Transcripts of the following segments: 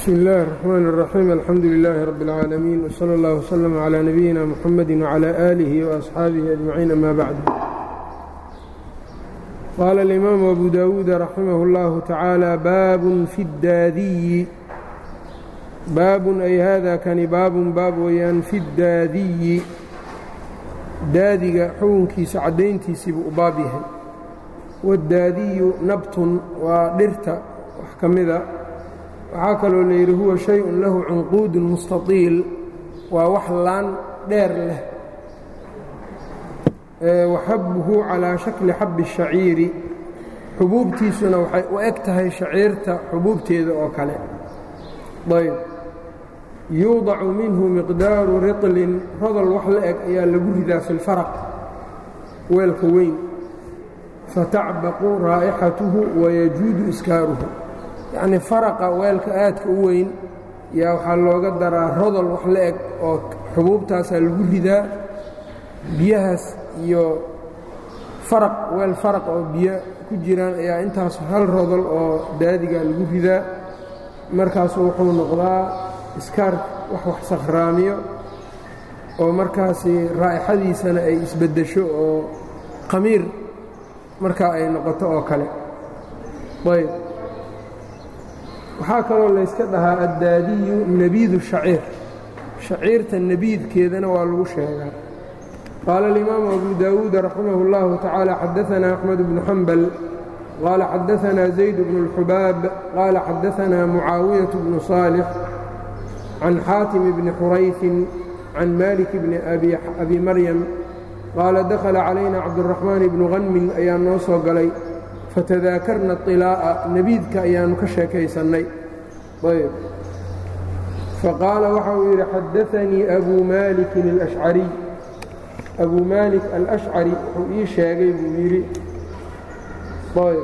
bsmi اllahi الرxman الرaxيim alxamdu لilaahi rab اlcaalamiin wslى اllah wslm عlى nabiyina mxamadi wعlى آlihi وأصxaabihi أجmaciin ama bacd qaala اlimaamu abu dawuud raximah اllahu tacaala baabun fi اdaadiyi baabun ay hada kani baabun baab weeyaan fi اdaadiyi daadiga xukunkiisa caddayntiisiibuu u baab yahay wاdaadiyu nabtun waa dhirta wax ka mida waxaa kaloo layidhi huwa shay-un lahu cunquudun mustatiil waa wax laan dheer leh waxabuhu calaa shakli xabbi الshaciiri xubuubtiisuna waxay u eg tahay shaciirta xubuubteeda oo kale ayb yuudacu minhu miqdaaru riطlin rodol wax la eg ayaa lagu ridaa fi اlfaraq weelka weyn fatacbaqu raa'ixatuhu wayajuudu iskaaruhu yacnii faraqa weelka aadka u weyn yaa waxaa looga daraa rodol wax la eg oo xubuubtaasaa lagu ridaa biyahaas iyo faraq weel faraq oo biyo ku jiraan ayaa intaas hal rodol oo daadigaa lagu ridaa markaasu wuxuu noqdaa iskaar wax wax sakhraamiyo oo markaasi raa'ixadiisana ay isbeddesho oo qamiir markaa ay noqoto oo kale ayb waxaa kaloo layska dhahaa addaadiyu nebiidu shaciir shaciirta nebiidkeedana waa lagu sheegaa qaala alimaamu abu daawuud raximah اllahu tacaala xadaanaa axmed bnu xambal qaala xadaanaa zayd bnu اlxubaab qaala xadaanaa mucaawiyaة bnu saalix can xaatim bni xurayfin can malik bni abi maryam qaala dakhala calayna cabduraxmaan bnu hanmin ayaa noo soo galay fatadaakarna طilaa'a nebiidka ayaannu ka sheekaysannay ayb faqaala waxa uu yidhi xadaanii abuu maalikin alashcariy abuu maalik alashcari wuxuu ii sheegay buu yidhi ayb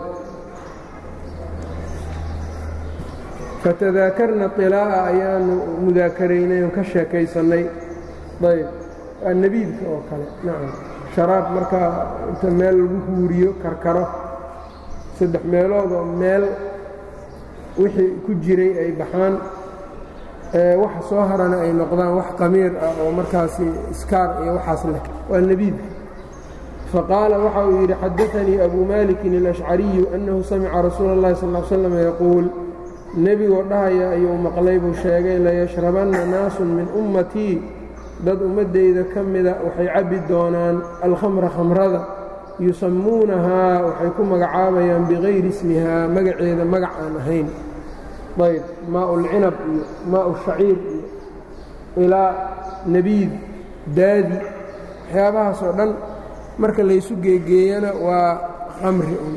fatadaakarna طilaa'a ayaannu mudaakaraynay oo ka sheekaysannay ayb waa nebiidka oo kale nacam sharaab markaa inta meel lagu huuriyo karkaro saddex meeloodoo meel wixii ku jiray ay baxaan waxa soo harana ay noqdaan wax qamiir ah oo markaasi iskaar iyo waxaas leh waa nebiidka faqaala waxa uu yidhi xadaanii abuu maalikin alashcariyu annahu samica rasuula اllahi sal l slam yaquul nebigoo dhahaya ayuu maqlay buu sheegay layashrabanna naasun min ummatii dad ummaddayda ka mida waxay cabbi doonaan alkhamra khamrada yusammuunahaa waxay ku magacaabayaan bikayri ismihaa magaceeda magac aan ahayn ayb maau lcinab iyo maau shaciir iyo ilaa nebiid daadi waxyaabahaas oo dhan marka laysu geegeeyana waa khamri un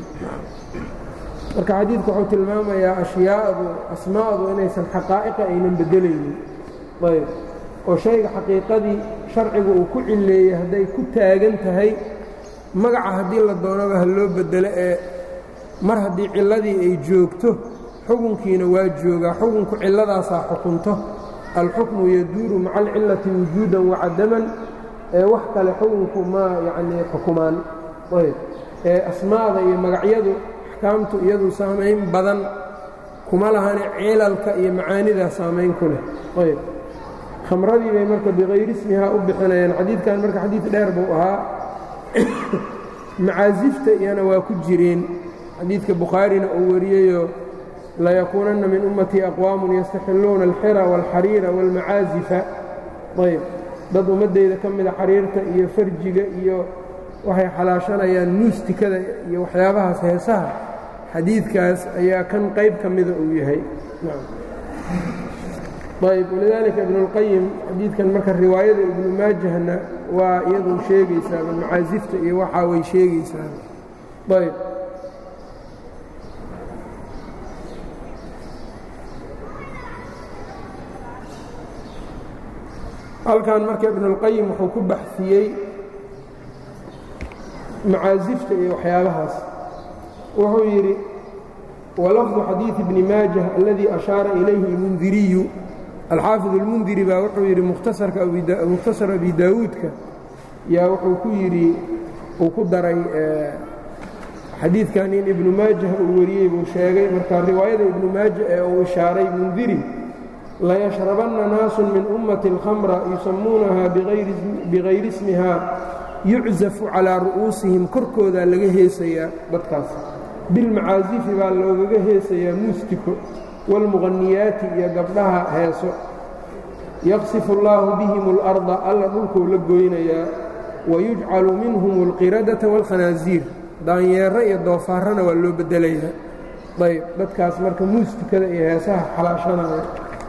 marka xadiidku wuxuu tilmaamayaa ashyaadu asmaa'du inaysan xaqaa'iqa aynan beddelaynin ayb oo shayga xaqiiqadii sharcigu uu ku cilleeyey hadday ku taagan tahay magaca haddii la doonaba ha loo beddelo ee mar haddii cilladii ay joogto xukunkiina waa joogaa xukunku cilladaasaa xukunto alxukmu yaduuru maca alcillati wujuudan wacadaman ee wax kale xukunku ma yacnii xukumaan ayb ee asmaada iyo magacyadu axkaamtu iyadu saamayn badan kuma lahane cilalka iyo macaanidaa saamayn ku leh ayb khamradii bay marka bikayri ismihaa u bixinayaan xadiidkan marka xadiid dheer buu ahaa macaasifta iyana waa ku jireen xadiidka bukhaarina uu wariyeyoo layakuunanna min ummatii aqwaamun yastaxilluuna alxira waalxariira waalmacaazifa ayb dad ummaddayda ka mida xariirta iyo farjiga iyo waxay xalaashanayaan nuustikada iyo waxyaabahaas heesaha xadiidkaas ayaa kan qayb ka mida uu yahay ayb walidaalika ibnuاlqayim xadiidkan marka riwaayada ibnu maajahna waa iyadu sheegaysaa macaasifta iyo waxaa way sheegaysaa ayb halkan marka ibnuاlqayim wuxuu ku baxsiyey macaasifta iyo waxyaabahaas wuxuu yidhi walafdu xadiiثi bni maajah aladii ashaara ilayhi اlmundiriyu alxaafid اlmundiri baa wuxuu yidhi mukhtasar abi daawuudka yaa wuxuu ku yidhi uu ku daray xadiidkan in ibnu maajah uu wariyey buu sheegay marka riwaayada ibnu maaja ee uu ishaaray mundiri layashrabanna naasun min ummati alkhamra yusammuunahaa bigayri ismiha yuczafu calaa ru'uusihim korkoodaa laga heesayaa dadkaas bilmacaasifi baa loogaga heesayaa muustiko waalmuqaniyaati iyo gabdhaha heeso yaqsifu allaahu bihim اlarda alla dhulkou la goynayaa wayujcalu minhum اlqiradata wاlkhanaasiir daanyeero iyo doofaarana waa loo bedelayaa ayb dadkaas marka muustikada iyo heesaha xalaashanaya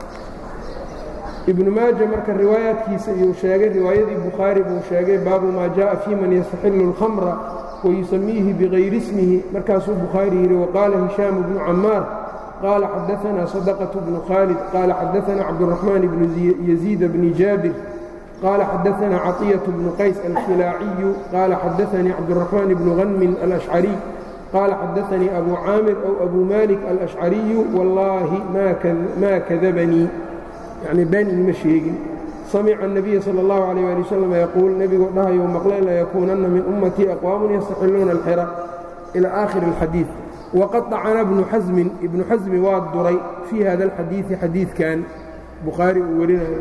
ibnu maaja marka riwaayaadkiisa iyuu sheegay riwaayadii bukhaari buu sheegay baabu maa jaءa fii man yastaxilu اlkhamra wayusamiihi bigayri ismihi markaasuu bukhaari yidhi waqaala hishaamu bnu camaar qaala xadaanaa sadaqaة bnu khaalid qaala xadaanaa cabdالraxmaan bnu yaziid bni jaabir qaala xadaanaa caطiyaة bnu qays alkhilaaciyu qaala xadaanii cabdالraxmaan bnu hanmin alashcariy qaala xadaanii abu caamir ow abu malik alashcariyu wallaahi maa kadabanii yacni been igma sheegin samica الnabiya salى اllahu عalيh ali wasalam yaquul nebigoo dhahayou maqlay layakuunanna min ummatii aqwaamun yastaxiluuna alxira ilى aakhiri اlxadiid waqad dacana bnu xasmin ibnu xasmi waa duray fii hada alxadiidi xadiidkan bukhaari uu warinayo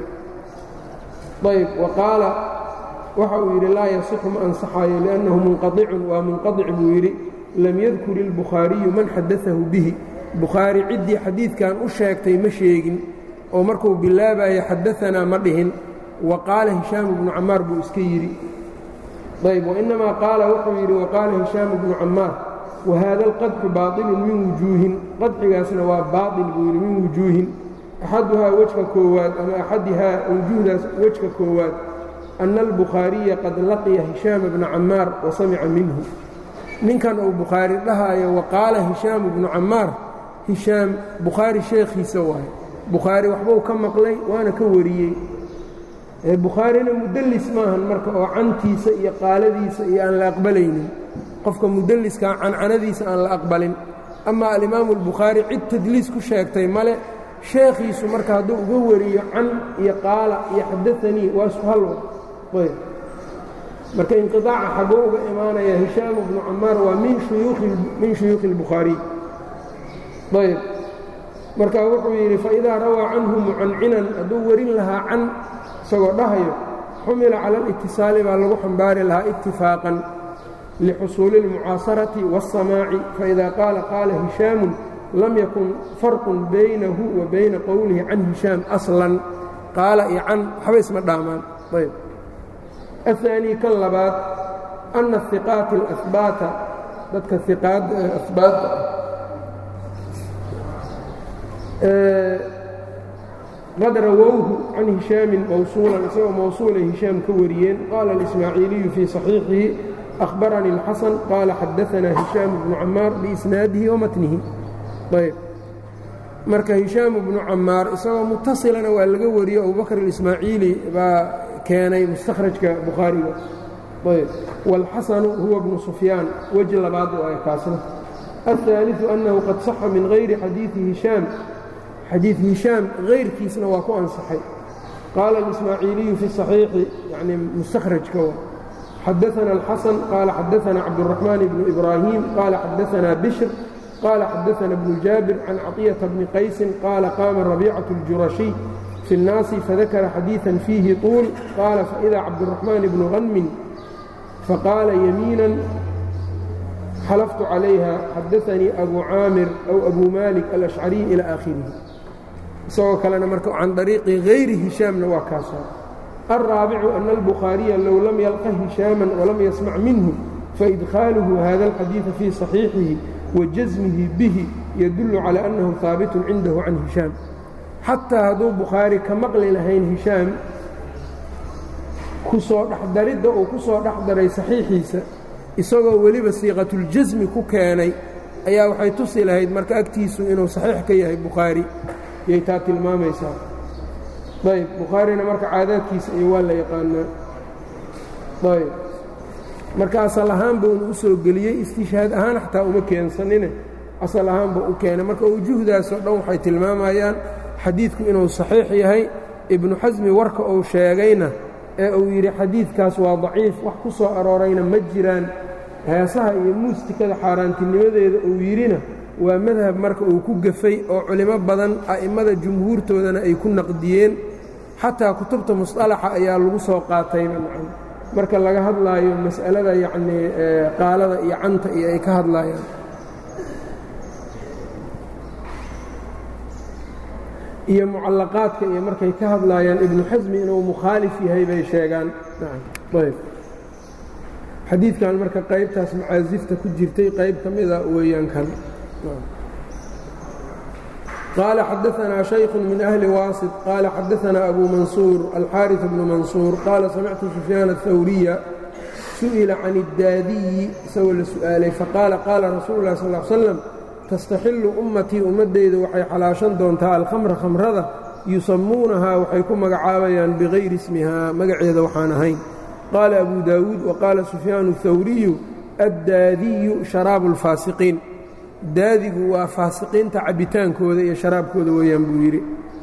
ayb wa qaala waxa uu yidhi laa yasixu ma ansaxaayo liannahu munqaطicun waa munqaطic buu yidhi lam yadkur ilbukhaariyu man xadaahu bihi bukhaari ciddii xadiidkan u sheegtay ma sheegin oo markuu bilaabayo xadaanaa ma dhihin wa qaala hishaamu bnu camaar buu iska yidhi ayb wainamaa qaala wuxuu yidhi waqaala hishaamu bnu camaar wahaada alqadxu baaطilun min wujuuhin qadxigaasna waa baaطil buu yidhi min wujuuhin axaduhaa wejka koowaad ama axadihaa wujuuhdaas wejka koowaad ana albukhaariya qad laqiya hishaama bna camaar wa samica minhu ninkan uu bukhaari dhahaayo waqaala hishaamu bnu camaar hishaam bukhaari sheekhiisa waaye bukhaari waxbuu ka maqlay waana ka wariyey bukhaarina mudallis maahan marka oo cantiisa iyo qaaladiisa iyo aan la aqbalaynin qofka mudalliskaa cancanadiisa aan la aqbalin ama alimaamu albukhaari cid tadliis ku sheegtay male sheekhiisu marka hadduu uga wariyo can iyo qaala iyo xadaanii waa isku halwa ayb marka inqiaaca xaguu uga imaanaya hishaamu bnu camaar waa min shuyuukhi اlbukhaariy ayb marka wuxuu yidhi faidaa rawaa canhu mucancinan hadduu warin lahaa can isagoo dhahayo xumila cala alitisaali baa lagu xambaari lahaa itifaaqan lixusuuli اlmucaasarati waالsamaaci faida qaala qaala hishaamu lam yakun farqun baynahu wa bayna qowlihi can hishaam aslan qaala iyo can waxba isma dhaamaan ayb aلثaanii kan labaad ana iqaati اlahbaata dadka iqaadda ahbaadda qad rawowhu can hishaamin mawsuulan isagoo mawsuulay hishaam ka wariyeen qaala اlismaaciiliyu fii صaxiixihi أhbaranii الxasan qaala xadaanaa hishaam bnu camaar biisnaadihi wamatnihi ayb marka hishaamu bnu camaar isagoo mutasilana waa laga wariyo abubakr اlismaaciili baa keenay mustakhrajka bukhaariga ayb wاlxasanu huwa bnu sufyaan weji labaad oo ay kaasna الثaaliثu أnnahu qad saxa min hayri xadiiثi hishaam xadiiث hishaam hayrkiisna waa ku ansaxay qaala اlismaaciiliyu fi صaxiixi yani mustakhrajka xadaثna الxasan qaala xadaثna cabdالرaحmaan bnu ibraahiim qaala xadaثna bishr qaala xadaثna bnu jaabir can caطiyaةa bni qaysin qaala qaama rabiicaة اljurashiy fi الnaasi fadakara xadiiثa fiihi طuul qaala faإida cabdالرaحmaan bnu hanmin faqaala yamiina xalaftu calayha xadaanii abu caamir aw abu malik alashcariy ilى aakhirihi isagoo kalena marka can dariiqi hayri hishaamna waa kaasa alraabicu ana albukhaariya low lam yalqa hishaaman walam yasmac minhu faidkhaaluhu hada alxadiida fii صaxiixihi wa jasmihi bihi yadullu calى annahu haabitun cindahu can hishaam xataa hadduu bukhaari ka maqli lahayn hishaam kusoo dhexdaridda uu ku soo dhex daray saxiixiisa isagoo weliba siiqatuljasmi ku keenay ayaa waxay tusi lahayd marka agtiisu inuu saxiix ka yahay bukhaari yay taa tilmaamaysaa ayb bukhaarina marka caadaadkiisa iyo waa la yaqaanaa ayb marka asal ahaan buu u soo geliyey istishhaad ahaan xataa uma keensanine asal ahaan buu u keenay marka wujuhdaasoo dhan waxay tilmaamayaan xadiidku inuu saxiix yahay ibnu xasmi warka uu sheegayna ee uu yidhi xadiidkaas waa daciif wax ku soo aroorayna ma jiraan heesaha iyo muustikada xaaraantinimadeeda uu yidhina waa madhab marka uu ku gafay oo culimo badan a'immada jumhuurtoodana ay ku naqdiyeen xataa kutubta musطalaxa ayaa lagu soo qaatayba nacam marka laga hadlaayo mas'alada yacnii qaalada iyo canta iyo ay ka hadlaayaan iyo mucallaqaadka iyo markay ka hadlaayaan ibnu xasmi inuu mukhaalif yahay bay sheegaan ayb xadiidkan marka qaybtaas macaasifta ku jirtay qayb ka mida weeyaan kan qaala xadaanaa shayku min ahli waasit qaala xadaanaa abu mansuur alxaariث bnu mansuur qaala samictu sufyaan aلhawriya su'ila can اdaadiyi isagoo la su'aalay faqaala qaala rasuulu اlah sal slam tastaxillu ummatii ummaddayda waxay xalaashan doontaa alkhamra khamrada yusammuunahaa waxay ku magacaabayaan bikayri ismihaa magaceeda waxaan ahayn qaala abu daawuud wa qaala sufyaanu اhawriyu addaadiyu sharaabu اlfaasiqiin daadigu waa faasiqiinta cabbitaankooda iyo sharaabkooda weeyaan buu yidhi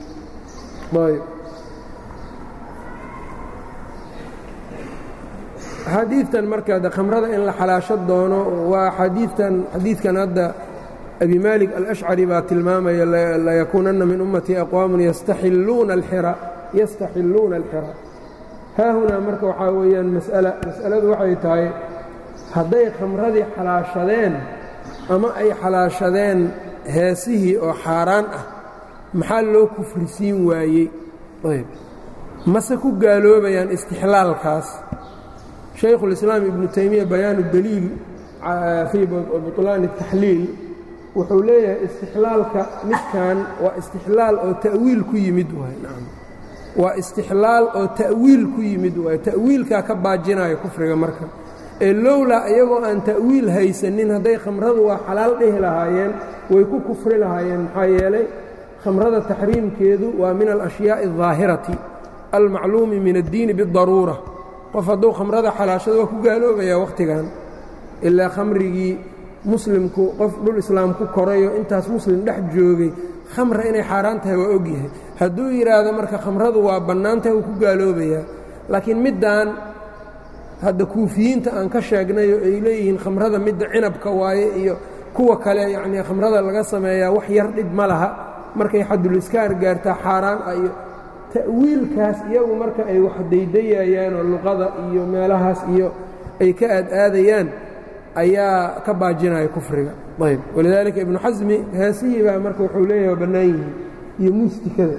xadiidtan marka khamrada in la xalaasho doono waa xadiidtan xadiidkan hadda abi maalik alashcari baa tilmaamaya layakuunanna min ummatii aqwaamun yastaxilluuna alxira yastaxilluuna alxira haahunaa marka waxaa weeyaan mas'ala mas'aladu waxay tahay hadday khamradii xalaashadeen ama ay xalaashadeen heesihii oo xaaraan ah maxaa loo kufrisiin waayey ayb mase ku gaaloobayaan istixlaalkaas shaykhulislaam ibnu taymiya bayaanu daliil fii butlaani taxliil wuxuu leeyahay istixlaalka midkan waa istixlaal oo ta'wiil ku yimid waay nacam waa istixlaal oo ta'wiil ku yimid waay ta'wiilkaa ka baajinaayo kufriga marka ee lowlaa iyagoo aan ta'wiil haysanin hadday khamradu waa xalaal dhihi lahaayeen way ku kufri lahaayeen maxaa yeelay khamrada taxriimkeedu waa min alashyaai aldaahirati almacluumi min addiini bidaruura qof hadduu khamrada xalaashado waa ku gaaloobayaa wakhtigan ilaa khamrigii muslimku qof dhul islaam ku korayo intaas muslim dhex joogay khamra inay xaaraan tahay waa ogyahay hadduu yidhaahdo marka khamradu waa bannaan tahay wuu ku gaaloobayaa laakiin middaan hadda kuufiyiinta aan ka sheegnayo ay leeyihiin khamrada midda cinabka waaye iyo kuwa kale yacnii khamrada laga sameeyaa wax yar dhib ma laha markay xaduliskaar gaartaa xaaraan ah iyo ta'wiilkaas iyagu marka ay wax daydayayaan oo luqada iyo meelahaas iyo ay ka aad-aadayaan ayaa ka baajinaya kufriga ayb walidaalika ibnu xasmi heesihii baa marka wuxuu leeyahay waa bannaan yihiin iyo muustikada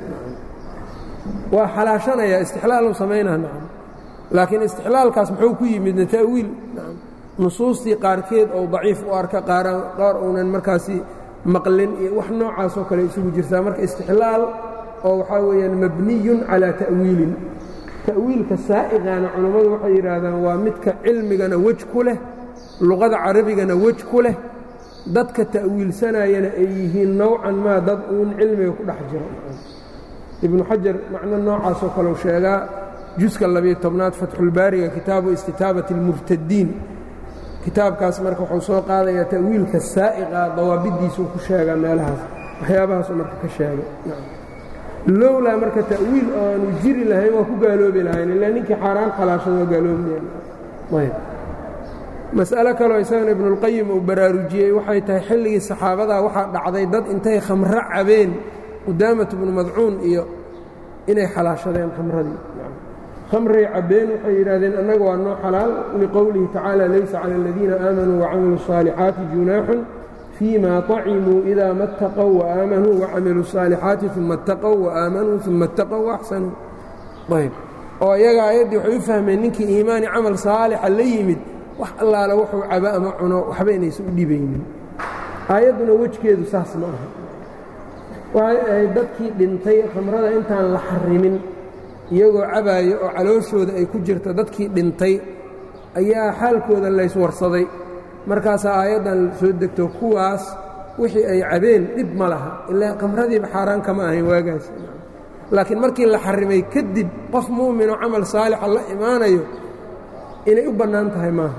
waa xalaashanayaa istixlaalu samaynaa nacam laakiin istixlaalkaas muxuu ku yimidna ta'wiil nacam nusuustii qaarkeed ou daciif u arka qaar uunan markaasi maqlin iyo wax noocaasoo kale isugu jirtaa marka istixlaal oo waxaa weeyaan mabniyun calaa ta'wiilin ta'wiilka saa'iqaana culammadu waxay yidhaahdaan waa midka cilmigana wej ku leh luqada carabigana wej ku leh dadka ta'wiilsanayana ay yihiin nowcan maa dad uun cilmiga ku dhex jiro ibnu xajar macno noocaasoo kaleu sheegaa juska labiyo tobnaad fatxulbaariga kitaabu istitaabati اlmubtadiin kitaabkaas marka wuxuu soo qaadayaa ta'wiilka saa'iqa dawaabiddiisuu ku sheegaa meelahaas waxyaabahaasuu marka ka sheegay lowlaa marka ta'wiil oo aanu jiri lahayn waa ku gaaloobi lahayn ilaa ninkii xaaraan khalaashada waa gaaloobayayb mas'alo kaloo isagana ibnuulqayim uu baraarujiyey waxay tahay xilligii saxaabadaa waxaa dhacday dad intay khamro cabeen qudaamat bnu madcuun iyo inay xalaashadeen khamradii khamray cabbeen waxay yidhahdeen annaga waa noo xalaal liqowlihi tacaala laysa cala aladiina aamanuu wacamiluu الصaalixaati junaaxun fii ma طacimuu idaa ma اtaqow waaamanuu wacamiluu الصaalixaati uma اtaqow waaamanuu uma اtaqow waaxsanuu ayb oo iyaga aayaddii waxay u fahmeen ninkii iimaani camal saalixa la yimid wax allaala wuxuu cabo ama cuno waxba inaysan u dhibaynin aayadduna wejgeedu saas ma aha waxay ahayd dadkii dhintay khamrada intaan la xarimin iyagoo cabaayo oo calooshooda ay ku jirto dadkii dhintay ayaa xaalkooda layswarsaday markaasaa aayaddan soo degto kuwaas wixii ay cabeen dhib ma laha ilaa khamradiiba xaaraan kama ahayn waagaas laakiin markii la xarimay kadib qof mu'minoo camal saalixa la imaanayo inay u bannaan tahay maaha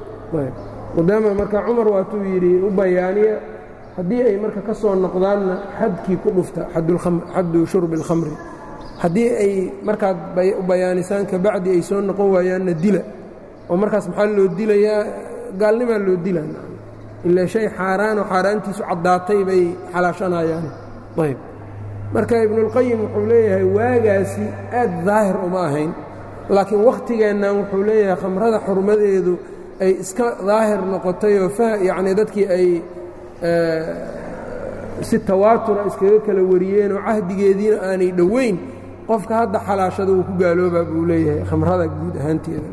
qudaama marka cumar waatuu yidhi u bayaaniya haddii ay marka ka soo noqdaanna xadkii ku dhufta xaddu shurbi اlkhamri haddii ay markaad u bayaanisaan kabacdi ay soo noqon waayaanna dila oo markaas maxaa loo dilayaa gaalnimaa loo dilaa ilaa shay xaaraanoo xaaraantiisu caddaatay bay xalaashanayaan ayb marka ibnuulqayim wuxuu leeyahay waagaasi aad daahir uma ahayn laakiin wakhtigeennan wuxuu leeyahay khamrada xurmadeedu ay iska daahir noqotayoo yacnii dadkii ay si tawaatura iskaga kala wariyeenoo cahdigeediina aanay dhoweyn qofka hadda xalaashada wuu ku gaaloobaa buu leeyahay khamrada guud ahaanteeda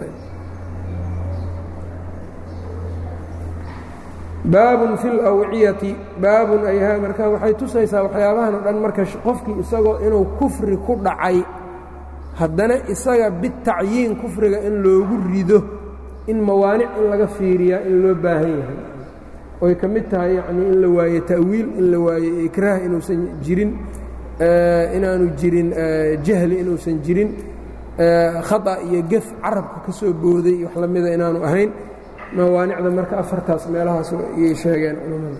baabun fi lawciyati baabun ay marka waxay tusaysaa waxyaabahan o dhan marka qofkii isagoo inuu kufri ku dhacay haddana isaga bitacyiin kufriga in loogu rido in mawaanic in laga fiiriyaa in loo baahan yahay oy ka mid tahay yacnii in la waaye ta'wiil in la waaye ikraah inuusan jirin inaanu jirin jahli inuusan jirin khata iyo gef carabka ka soo booday wax la mida inaanu ahayn mawaanicda marka afartaas meelahaas iyay sheegeen culammada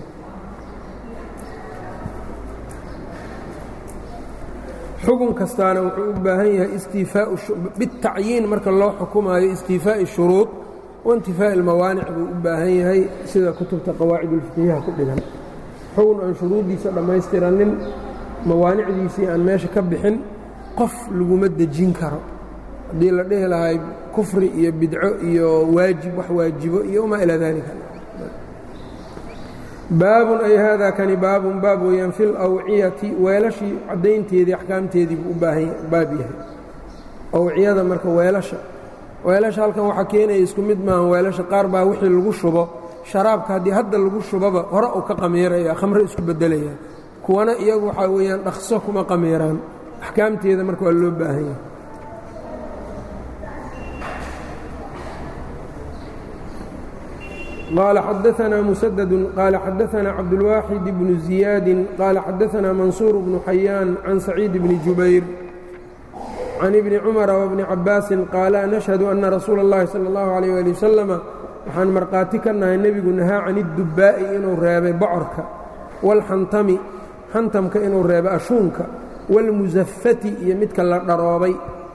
xukun kastaana wuxuu u baahan yahay istiifaau bitacyiin marka loo xukumaayo istiifaa'i shuruud waintifaa'i almawaanic buu u baahan yahay sida kutubta qawaacidulfiqiyaha ku dhigan xukun aan shuruuddiisa dhammaystiranin mawaanicdiisii aan meesha ka bixin qof laguma dejin karo haddii la dhihi lahay kufri iyo bidco iyo waajib wax waajibo iyo wamaa ilaa daalika baabun ay haadaa kani baabun baab weeyaan fi lawciyati weelashii caddaynteedii axkaamteedii buu u baahan baab yahay awciyada marka weelasha weelasha halkan waxaa keenaya isku mid maahan weelasha qaar baa wixii lagu shubo sharaabka haddii hadda lagu shubaba hore uu ka qamiiraya khamre isku beddelaya kuwana iyagu waxaa weeyaan dhaqso kuma qamiiraan axkaamteeda marka waa loo baahan yahay قال xدثنا مسدد قال xدثنا cبدالواحد بن زياد قال xدثنا منصور بن حyان عن سعيد بن جuبير عن ابن cمر وابن عabاaس قاaلا نشهد أنa رsuuل اللhi صلى الله عليه لي وسلم waxaan markhaati ka nahay nebigu nahaa can الdubaa'i inuu reebay bocorka wاlxantami xantamka inuu reebay ashuunka wاlmusafati iyo midka la dharoobay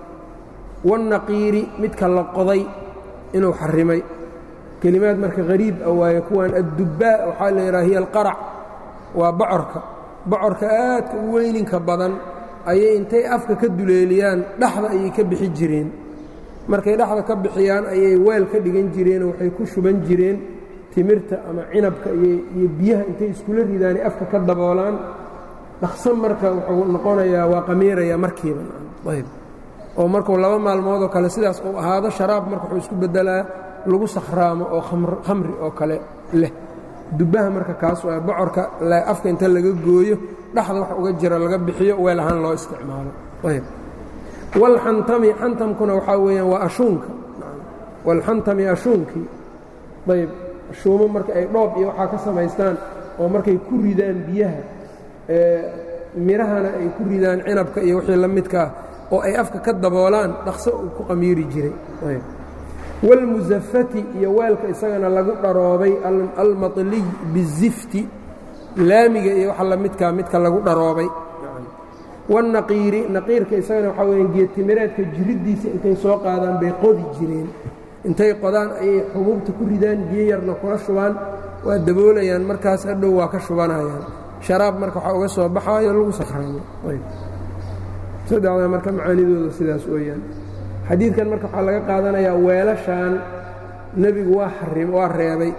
wالnaqiiri midka la qoday inuu xarimay kelimaad marka hariib ah waaye kuwan addubbaa waxaa la yidhaha hiya alqarac waa bocorka bocorka aadka u weyninka badan ayay intay afka ka duleeliyaan dhexda ayay ka bixi jireen markay dhexda ka bixiyaan ayay weel ka dhigan jireenoo waxay ku shuban jireen timirta ama cinabka iyo biyaha intay iskula ridaanay afka ka daboolaan dhaqsan marka wuxuu noqonayaa waa qamiiraya markiiba ayb oo markuu laba maalmood oo kale sidaas uu ahaado sharaab marka wuxuu isku beddelaa lagu sakhraamo oo khamri oo kale leh dubbaha marka kaas waa bocorka afka inta laga gooyo dhexda wax uga jira laga bixiyo weel ahaan loo isticmaalo ayb walxantami xantamkuna waxaa weeyaan waa ashuunka walxantami ashuunkii ayb ashuumo marka ay dhoob iyo waxaa ka samaystaan oo markay ku ridaan biyaha mirahana ay ku ridaan cinabka iyo wixii la midkaa oo ay afka ka daboolaan dhaqso uu ku qamiiri jiray ayb wاlmusafati iyo weelka isagana lagu dharoobay almaطliy bizifti laamiga iyo waxa la midkaa midka lagu dharoobay wالnaqiiri naqiirka isagana waxaa weya geedtimireedka jiriddiisa intay soo qaadaan bay qodi jireen intay qodaan ayay xubuubta ku ridaan biyo yarna kula shubaan waa daboolayaan markaas hadhow waa ka shubanayaan sharaab marka waxaa uga soo baxaayo lagu sakhraamo saddexdaa marka macaanidooda sidaas weeyaan xadiidkan marka waxaa laga qaadanayaa weelashaan nebigu waa xarim waa reebay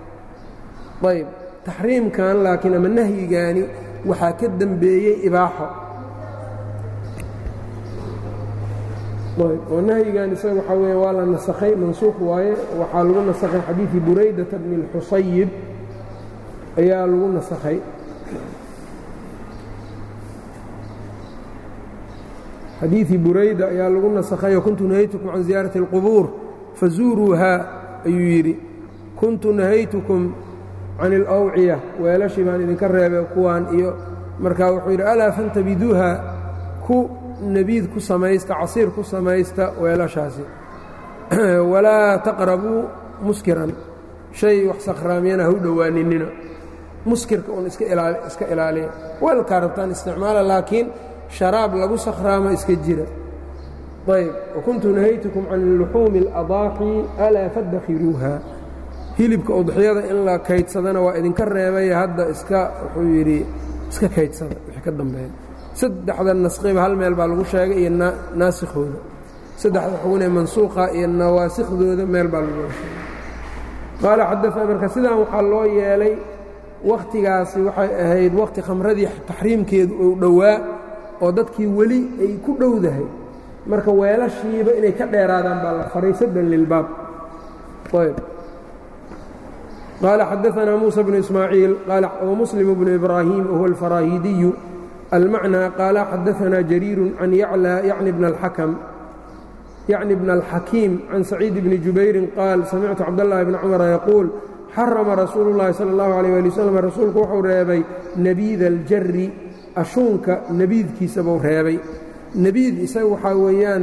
ayb taxriimkan laakiin ama nahyigaani waxaa ka dembeeyey ibaaxo ayb oo nahyigan isaga waxaa weya waa la nasakhay mansuuq waaye waxaa lagu nasakhay xadiidii buraydata bni اlxusayib ayaa lagu nasakhay xadiiثi burayda ayaa lagu nasakhayo kuntu nahaytukum can ziyaarati اlqubuur fazuuruuhaa ayuu yidhi kuntu nahaytukum can اlawciya weelashii baan idinka reebay kuwaan iyo markaa wuxuu yidhi alaa fantabiduuha ku nebiid ku samaysta casiir ku samaysta weelashaasi walaa taqrabuu muskiran shay wax sakhraamiyana ha u dhowaaninina muskirka un iska ilaaliya weelkaa rabtaan isticmaala laakiin sharaab lagu sakhraamo iska jira ayb wakuntu nahaytukum can luxuumi اladaaxi alaa fadakhiruuha hilibka udxiyada in la kaydsadana waa idinka reebay hadda iska wuxuu yidhi iska kaydsada wixii ka dambeeya saddexda nasqiba hal meel baa lagu sheegay iyo naasikhooda saddexda xugunee mansuuqa iyo nawaasikhdooda meel baa lagu sheegay qaala xadaana marka sidaan waxaa loo yeelay wakhtigaasi waxay ahayd wakhti khamradii taxriimkeedu uu dhowaa oo dadkii weli ay ku dhowdahay marka weelashiiba inay ka dheeraadaan baa la faray saddan lilbaab ayb qaala xadaanaa muusa bnu ismaaciil wamuslim bnu ibraahim wahuwa alfaraahidiyu almacnaa qaala xadaanaa jariiru can yaclى yacni bna alxakam yacni bna alxakiim can saciid bni jubayrin qaal samictu cabdاllahi bni cumara yaquul xarama rasuulu اllahi salى اllahu alيyh ali waslm rasuulku wuxuu reebay nebiida aljari ashuunka nebiidkiisa buu reebay nebiid isaga waxaa weeyaan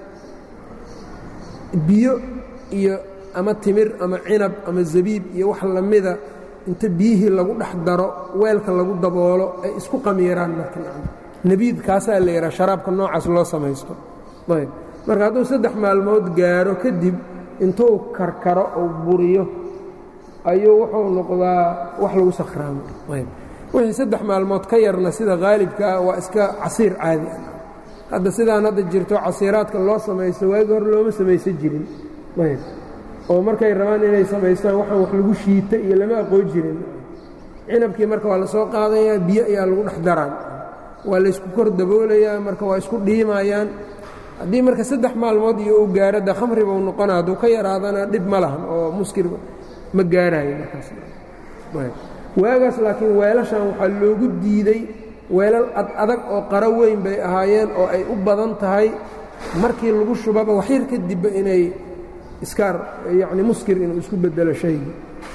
biyo iyo ama timir ama cinab ama zabiib iyo wax lamida inta biyihii lagu dhex daro weelka lagu daboolo ay isku qamiiraan marka nebiid kaasaa la yidhaha sharaabka noocaas loo samaysto ayb marka hadduu saddex maalmood gaaro kadib intuu karkaro oo buriyo ayuu wuxuu noqdaa wax lagu sakhraamo ayb wixii saddex maalmood ka yarna sida haalibka ah waa iska casiir caadi ah hadda sidaan hadda jirto casiiraadka loo samaysto waagi hore looma samaysan jirin ayb oo markay rabaan inay samaystaan waxaan wax lagu shiita iyo lama aqoon jirin cinabkii marka waa la soo qaadayaa biyo ayaa lagu dhex daraan waa laysku kor daboolayaa marka waa isku dhiimayaan haddii marka saddex maalmood iyo uu gaaro de khamri buu noqona hadduu ka yaraadana dhib ma lahan oo muskir ma gaarayo markaaswaagaas laakiin weelashan waxaa loogu diiday weelal ad adag oo qaro weyn bay ahaayeen oo ay u badan tahay markii lagu shubaba waxyar kadibba inay iskaar yacni muskir inuu isku bedelo shayga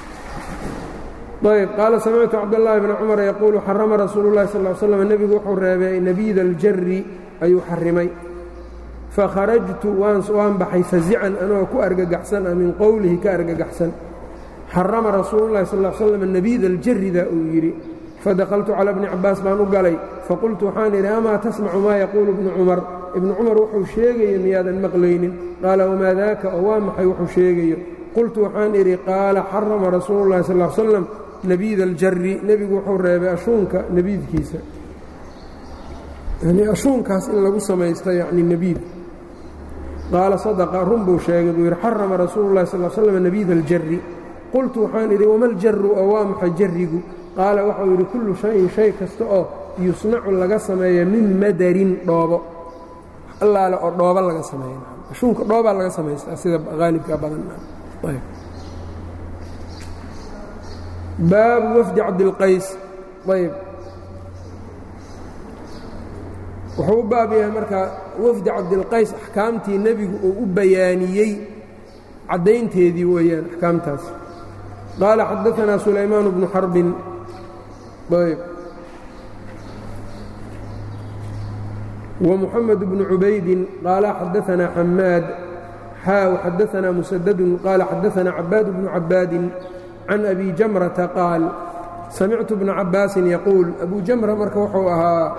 ayb qaala samictu cabdالlahi bni cumar yaquulu xarama rasuulu اllahi sal ly slam nebigu wuxuu reebay nabiida aljari ayuu xarimay fakharajtu waan baxay fazican anoo ku argagaxsan a min qowlihi ka argagaxsan xarama rasuulu اllahi sal l slam nabiida aljarida uu yidhi fadakaltu cala bni cabaas baan u galay faqultu waxaan idhi amaa tasmacu maa yaquulu bnu cumar ibnu cumar wuxuu sheegayo miyaadan maqlaynin qaala wamaa daaka oo waa maxay wuxuu sheegayo qultu waxaan idhi qaala xarama rasuulu اllahi sal l slam nabiida aljari nebigu wuxuu reebay ashuunka nebiidkiisa yani ashuunkaas in lagu samaysto yani nebiid qaala sadaqa run buu sheegay buu yidhi xarama rasuulu اllahi sal slam nabiida aljari qultu waxaan idhi wama aljaru oo waa maxay jarigu qaala waxau yidhi kullu shayin shay kasta oo yusnacu laga sameeya min madarin dhoobo allaale oo dhoobo laga sameeya ashuunka dhoobaa laga samaystaa sida haalibka badan baabu wafdi cabdilqays ayb wuxuu u baab yahay marka wafdi cabdilqays axkaamtii nebigu uu u bayaaniyey caddaynteedii weeyaan axkaamtaas qaala xadaanaa sulaymaan bnu xarbin ayb ومحمد بن عubayd qال xadaثna xmاad xاw xadaثna مسدد qال xadaثna عباad بن عabاad عن أbي جمرةa qاal samictu بن cabاasi يquuل أbu جمرة marka wuxuu ahaa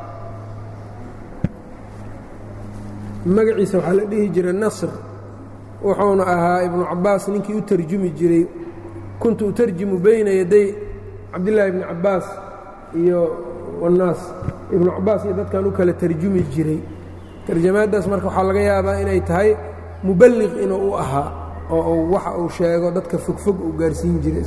magaciisa waxaa la dhihi jiray نصr wuxuuna ahaa iبnu cabaas ninkii u terjumi jiray kuntu uterjimu bayna yaday cabdاللahi بن cabaas iyo والnaas ibnu cabaas iyo dadkan u kala tarjumi jiray tarjamaaddaas marka waxaa laga yaabaa inay tahay muballiq inuu u ahaa oo uu waxa uu sheego dadka fogfog uu gaarsiin jiray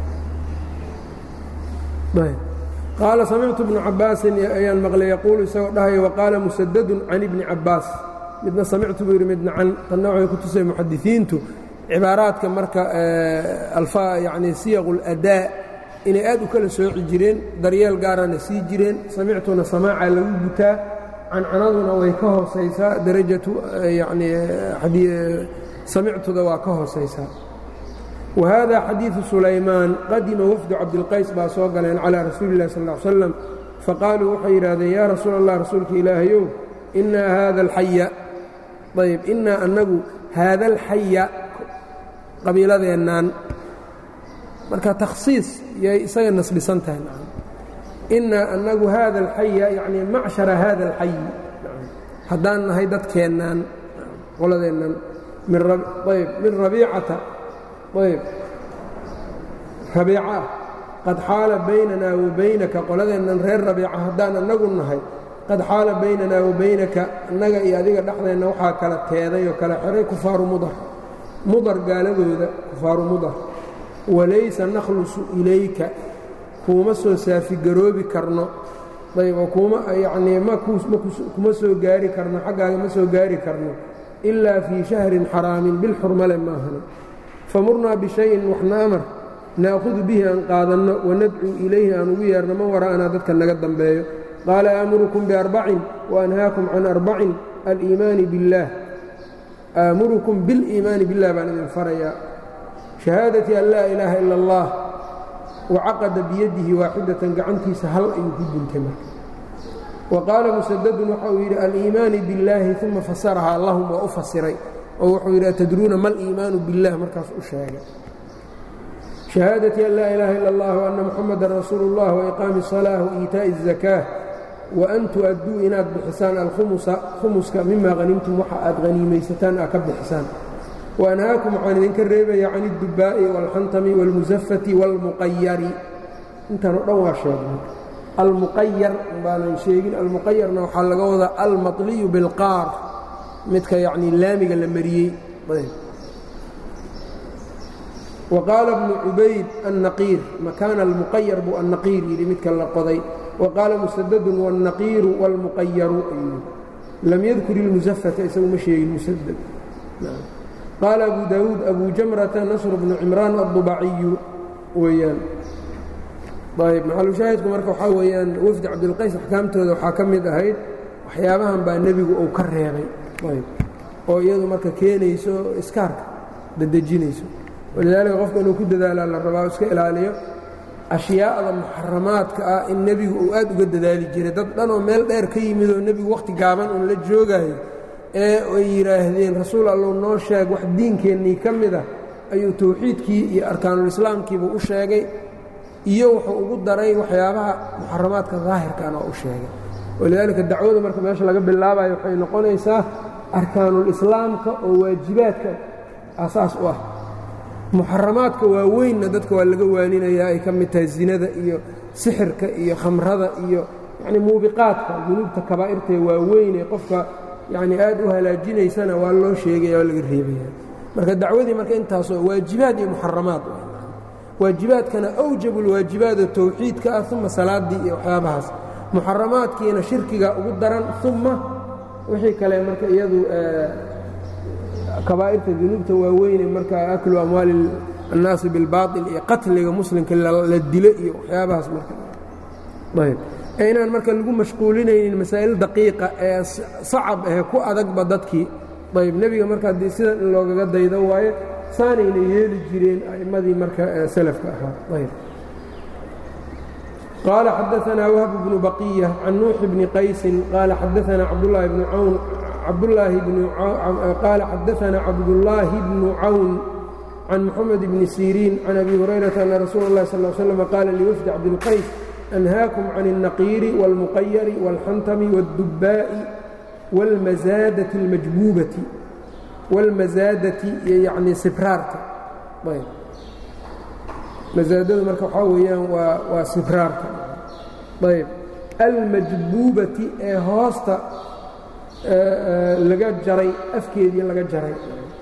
qaala samictu bnu cabaasin ayaan maqlay yaquulu isagoo dhahaya waqaala musadadun can ibni cabaas midna samictu buu yidhi midna can tanna waxay ku tusay muxadisiintu cibaaraadka marka yani siyaqu اladaa inay aad u kala sooci jireen daryeel gaarana sii jireen samictuna samaaca lagu gutaa cancanaduna way ka hoosaysaa darajatu yani samictuda waa ka hoosaysaa wa hada xadiidu sulaymaan qadima wafdu cabdilqays baa soo galeen calaa rasuuli اllahi sal ا ly slam faqaaluu waxay yidhahdeen yaa rasuul allah rasuulka ilaahayow inaa haada alxaya ayb inaa annagu haada alxaya qabiiladeennaan marka takhsiis yay isaga nasbisan tahay inaa annagu haada alxaya yacni macshara haada alxayi haddaan nahay dadkeennaan qoladeennan ayb min rabiicata ayb rabiico ah qad xaala baynanaa wa baynaka qoladeennan reer rabiica haddaan annagu nahay qad xaala baynanaa wa baynaka annaga iyo adiga dhexdeenna waxaa kala teeday oo kala xihay kufaaru mudar mudar gaaladooda kufaaru mudar walaysa nakhlusu ilayka kuuma soo saafigaroobi karno ayb oo kuuma yacnii ma kuma soo gaari karno xaggaaga ma soo gaari karno ilaa fii shahrin xaraamin bil xurmale maahane famurnaa bishayin waxna amar na'hudu bihi aan qaadanno wanadcuu ilayhi aan ugu yeerno man wara'anaa dadka naga dambeeyo qaala aamurukum biarbacin waanhaakum can arbacin aliimaani biاllaah aamurukum biliimaani billah baan idin farayaa shahaadati an laa ilaaha ila اllah wacaqada biyadihi waaxidatan gacantiisa hal ayuu ku guntay marka wa qaala musadadun waxa uu yidhi aliimaani biاllaahi uma fasarahaa lahum waa u fasiray oo wuxuu yidhi atadruuna ma aliimaanu biاllah markaas u sheegay shahaadati an laa ilaaha ila اllah وanna muxamadan rasuulu اllah waiqaami الصalaaة waiitaaءi الزakاة waan tu'adduu inaad bixisaan alkhumusa khumuska mima hanimtum waxa aad haniimaysataan aa ka bixisaan waanhaakum waxaan idinka reebaya can اdubbaa'i wاlxantami wاlmusafati wاlmuqayari intan o dhan waa sheegnay almuqayar baanan sheegin almuqayarna waxaa laga wadaa almaطliyu biاlqaar midka yacnii laamiga la mariyey waqaala bnu cubayd annaqiir makaana almuqayar buu annaqiir yidhi midka la qoday waqaala musadadun wاlnaqiiru wاlmuqayaru ayuu lam yadkur ilmusafata isagu ma sheegin musadad qaala abu daawuud abu jamrata nasr bnu cimraan addubaciyu weeyaan ayb maxalushaahidku marka waxaa weeyaan wafdi cabdilqays axkaamtooda waxaa ka mid ahayd waxyaabahan baa nebigu uu ka reebay ayb oo iyadu marka keenayso iskaarka dadejinayso walidaalika qofka inuu ku dadaalaa la rabaa iska ilaaliyo ashyaa'da muxaramaadka ah in nebigu uu aad uga dadaali jiray dad dhanoo meel dheer ka yimid oo nebigu wakhti gaaban uun la joogaayo ee ay yidhaahdeen rasuul allow noo sheeg wax diinkeennii ka mid ah ayuu tawxiidkii iyo arkaanulislaamkiiba u sheegay iyo wuxuu ugu daray waxyaabaha muxaramaadka daahirkaana oo u sheegay walidaalika dacwada marka meesha laga bilaabayo waxay noqonaysaa arkaanulislaamka oo waajibaadka asaas u ah muxaramaadka waaweynna dadka waa laga waaninayaa ay ka mid tahay zinada iyo sixirka iyo khamrada iyo yacnii muubiqaadka dunuubta kabaa'irtae waaweyn ee qofka yacnii aad u halaajinaysana waa loo sheegaya waa laga reebaya marka dacwadii marka intaasoo waajibaad iyo muxaramaad waajibaadkana awjabu lwaajibaado tawxiidka ah uma salaaddii iyo waxyaabahaas muxaramaadkiina shirkiga ugu daran uma wixii kale marka iyadu kabaa'irta dunuubta waaweyne marka aklu amwaali annaasi bilbaail iyo qatliga muslimka la dilo iyo waxyaabahaas marka ayb ee inaan marka lagu mashquulinaynin masaa'il daqiiqa ee sacab ahe ku adagba dadkii ayb nebiga marka haddii sidan in loogaga daydo waayo saanayna yeeli jireen a'immadii marka salafka ahaa ayb qaala xadaanaa wahb bnu baqiya can nuuxi bni qaysin qaala xadaanaa cabdulaahi bnu cawn cabdulaahi qaala xadaanaa cabdullaahi bnu cawn can moxamed bni siriin can abi hurayrata ana rasuula اllahi sal l slam qaala liwafdi cabdilqays anhaakum can الnaqiiri wاlmuqayari wاlxantami wاddubbaa'i wاlmasaadati اlmajbuubati wاlmasaadati iyo yacnii sibraarka ayb masaadadu marka waxaa weeyaan waa waa sibraarka ayb almajbuubati ee hoosta laga jaray afkeedii laga jaray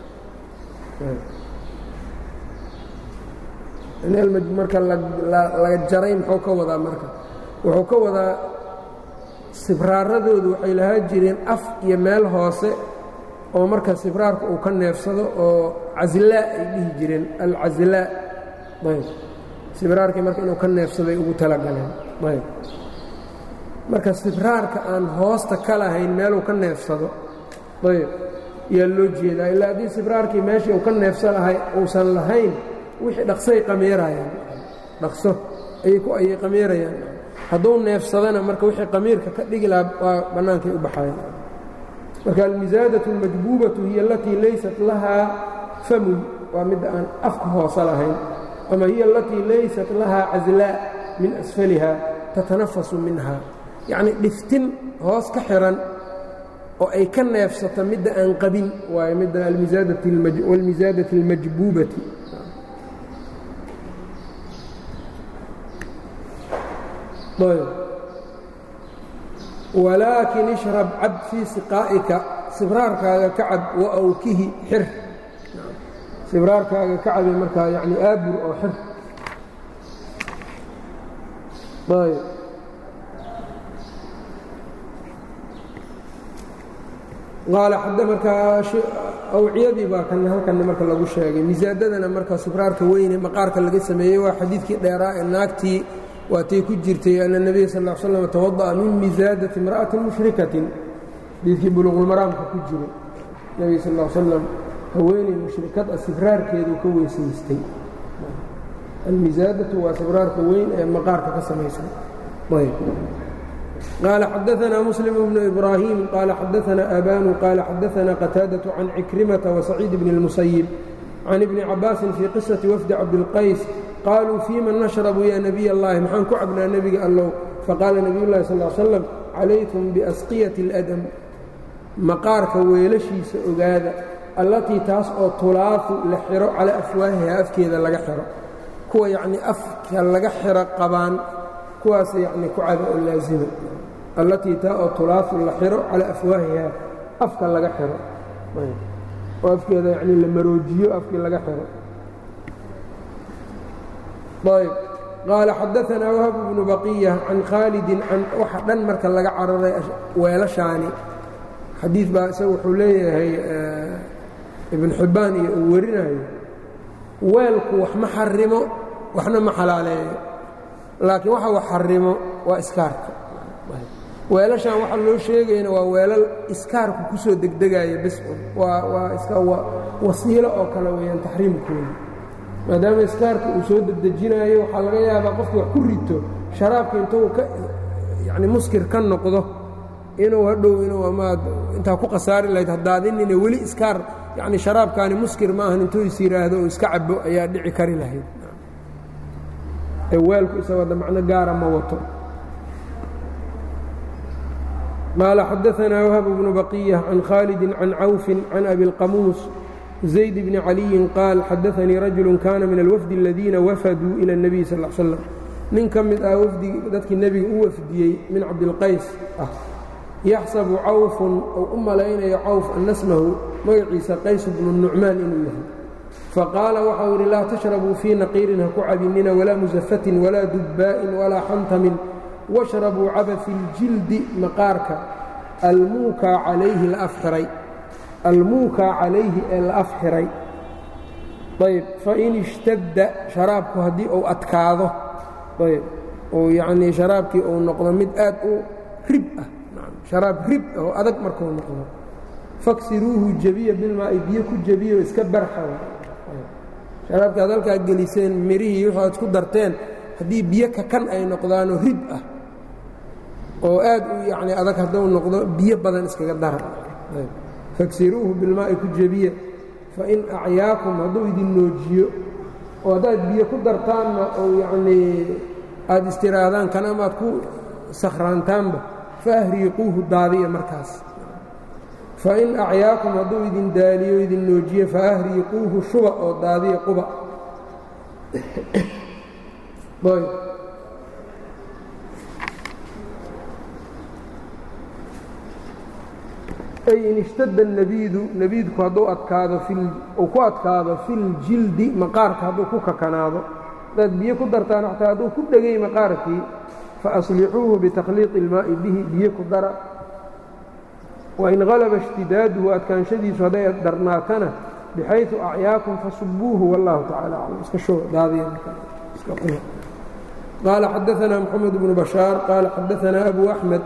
marka laga jaray muxuu ka wadaa marka wuxuu ka wadaa sibraaradoodu waxay lahaa jireen af iyo meel hoose oo marka sibraarka uu ka neefsado oo caslaa ay dhihi jireen alcaslaa ayb sibraarkii marka inuu ka neefsaday ugu talagaleen ayb marka sibraarka aan hoosta ka lahayn meeluu ka neefsado ayb yaa loo jeedaa ilaa haddii sibraarkii meeshii uu ka neefsan lahay uusan lahayn wixii dhaqsay qameerayaan dhaqso ayay qameerayaan hadduu neefsadana marka wixii qamiirka ka dhigi lahaa waa bannaankay u baxayan marka almisaadatu almajbuubatu hiya alatii laysat lahaa famun waa midda aan afka hoose lahayn ama hiya alatii laysat lahaa caslaa min asfaliha tatanafasu minha yacnii dhiftin hoos ka xihan oo ay ka neefsato midda aan qabin waayo midda wاlmisaadati اlmajbuubati ayb walaakin ishrab cab fii siqaa'ika sibraarkaaga ka cab wa awkihi xir sibraarkaaga ka cabe markaa yani aabur oo xir ayb qaala xadda markaa awciyadii baa kan halkanna marka lagu sheegay misaadadana marka sibraarka weyne maqaarka laga sameeyey waa xadiidkii dheeraa ee naagtii waatay ku jirtay ana nebiya sal l slam tawada'a min misaadati imra'atin mushrikatin xadiidkii buluqulmaraamka ku jiro nebiga sal l slam haweeney mushrikad ah sibraarkeeduu ka weysaystay almisaadatu waa sibraarka weyn ee maqaarka ka samaysan ayb قال xdثna مسلم بن إبراهيم قال xdثna أbان قال xdثna qتاadة عن عكرمة وسعيد بن المسيب عن ابن عabاس في قصة وفد cabدالقays qالوا فيma نشhرب ya نبي اللhi mxaan ku cabnaa nebiga allow faqاala نبiy الlahi صلى اه sلم عalayكم بأsقية الأdم maqaarka weelashiisa ogaada allatii taas oo tulaafu la xiro calى أfwaahiha afkeeda laga xiro kuwa yacni afka laga xiro qabaan kuwaas yacni ku caba oo laazima allatii taa oo tulaafu la xiro calaa afwaahiha afka laga xiro oo afkeeda yacni la maroojiyo afkii laga xiro ayb qaala xadaanaa wahab bnu baqiya can khaalidin can waxa dhan marka laga cararay weelashaani xadiid baa isaga wuxuu leeyahay ibn xibbaan iyo uu warinayo weelku wax ma xarimo waxna ma xalaaleeyo laakiin waxa wax xarimo waa iskaarka weelashan waxa loo sheegayna waa weelal iskaarku ku soo degdegaya bis waa waa iska wasiilo oo kale weeyaan taxriimkooda maadaama iskaarka uu soo dedejinayo waxaa laga yaabaa qofki wax ku rito sharaabka intuu ka yacni muskir ka noqdo inuu hadhow inuu amaad intaa ku khasaari lahayd haddaadinina weli iskaar yacni sharaabkaani muskir ma ahan intuu is yidhaahdo oo iska cabo ayaa dhici kari lahayd weelku isagooda macno gaara ma wato qaala xadaanaa wahab bnu baqiya can khaalidi can cawfin can abi اlqamuus zayd bni caliyin qaal xadaanii rajulu kana min alwafdi aladiina wafaduu ila اnebiy sal l slam nin ka mid ah wafdi dadkii nebiga u wafdiyey min cabdilqays ah yaxsabu cawfun ou u malaynayo cawf ana smahu magaciisa qays bnu nucmaan inuu yahay faqaala waxau yidhi laa tashrabuu fii naqiirin ha ku cabinina walaa musafatin walaa dubbaa'in walaa xantamin washrabuu caba fi ljildi maqaarka almuukaa calayhi la afxiray almuukaa calayhi ee la afxiray ayb fain ishtadda sharaabku haddii uu adkaado ayb uu yacnii sharaabkii uu noqdo mid aad u rib ah sharaab rib ah oo adag markuu noqdo faksiruuhu jebiya bilmaa'i biyo ku jebiyo iska barxa sharaabka ad halkaa geliseen mirihii wixu ad isku darteen haddii biyo kakan ay noqdaanoo rib ah oo aad u yacni adag hadduu noqdo biyo badan iskaga dara fagsiruuhu bilmaa'i ku jebiya fain acyaakum hadduu idin noojiyo oo haddaad biyo ku dartaanna ou yacnii aad istiraahdaan kan amaad ku sakhraantaanba faahriiquuhu daadiya markaas fain acyaakum hadduu idin daaliyo idin noojiyo faahriiquuhu shuba oo daadiya quba ay in ishtada nebiidu nebiidku hadduu adkaado uu ku adkaado filjildi maqaarka hadduu ku kakanaado hadaad biyo ku dartaan xataa hadduu ku dhegay maqaarkii faaslixuuhu bitakhliiqi ilmaa'i bihi biyo ku dara wain halaba ishtidaaduhu adkaanshadiisu hadday darnaatana bixayثu acyaakum fasubuuhu wallahu tacala aclam iska shoo daadiya qaala xadaanaa moxamed bnu bashaar qaala xadaanaa abu axmed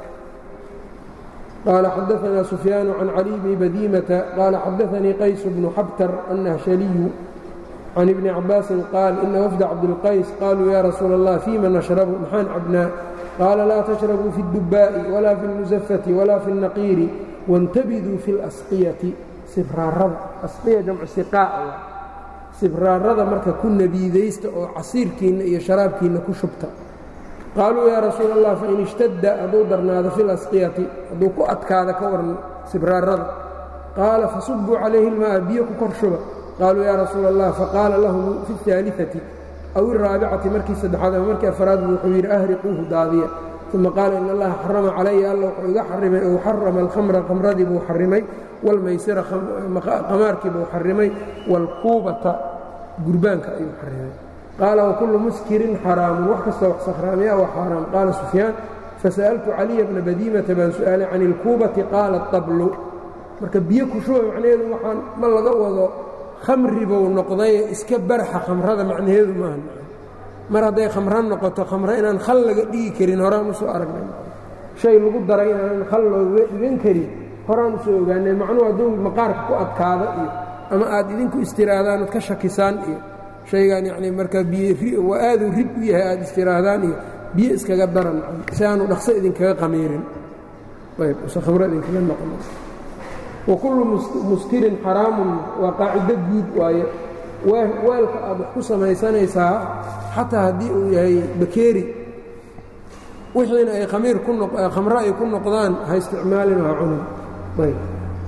qaala xadaanaa sufyaanu can cali bni badiimata qaala xadaanii qays bnu xabtar annahshaliyu can ibni cabaasin qaal ina wafda cabdilqays qaaluu ya rasuula allah fiima nashrabu maxaan cabnaa qaala laa tashrabuu fi اdubaa'i walaa fi اlmusafati walaa fi اlnaqiiri waاntabiduu fi اlasqiyati sibraarada asqiya jamcu siqaa'a sibraarada marka ku nebiidaysta oo casiirkiinna iyo sharaabkiinna ku shubta qaaluu yaa rasuula allah fain ishtadda hadduu darnaado fi lasqiyati hadduu ku adkaada ka waran sibraarada qaala fasubuu calayhi ilma'a biyo ku kor shuba qaaluu yaa rasuula allah faqaala lahum fi اhaaliثati aw iraabicati markii saddexaad ama markii afraad buu wuxuu yidhi ahriquuhu daadiya uma qaala in allaha xarama calaya alla wuxuu iga xarimay ou xarama alkhamra khamradii buu xarimay wاlmaysira qamaarkii buu xarimay wاlkuubata gurbaanka ayuu xarimay qaala wkullu muskirin xaraamun wax kastoo wax sakhraamiya waa xaaraam qaala sufyaan fasa'altu caliya bna badiimata baan su'aalay can ilkuubati qaala tablu marka biyo kushuba macnaheedu waxaan ma laga wado khamri buu noqdaye iska barxa khamrada macnaheedu maaha mar hadday khamro noqoto khamro inaan khal laga dhigi karin horaan usoo aragnay shay lagu daray inaan khal looga dhigan karin horaan usoo ogaanay macnuhu hadduu maqaarka ku adkaado iyo ama aad idinku istiraadaan ood ka shakisaan iyo shaygan yacnii marka biyo waa aaduu rib u yahay aad istiraahdaan iyo biyo iskaga daran si aanu dhaqso idinkaga qamiirin ayb use khamro idinkaga noqon wakullu muskirin xaraamun waa qaacido guud waaye weelka aad wax ku samaysanaysaa xataa haddii uu yahay bakeeri wixiina ay khamiir ku khamro ay ku noqdaan ha isticmaalin ha cunin ayb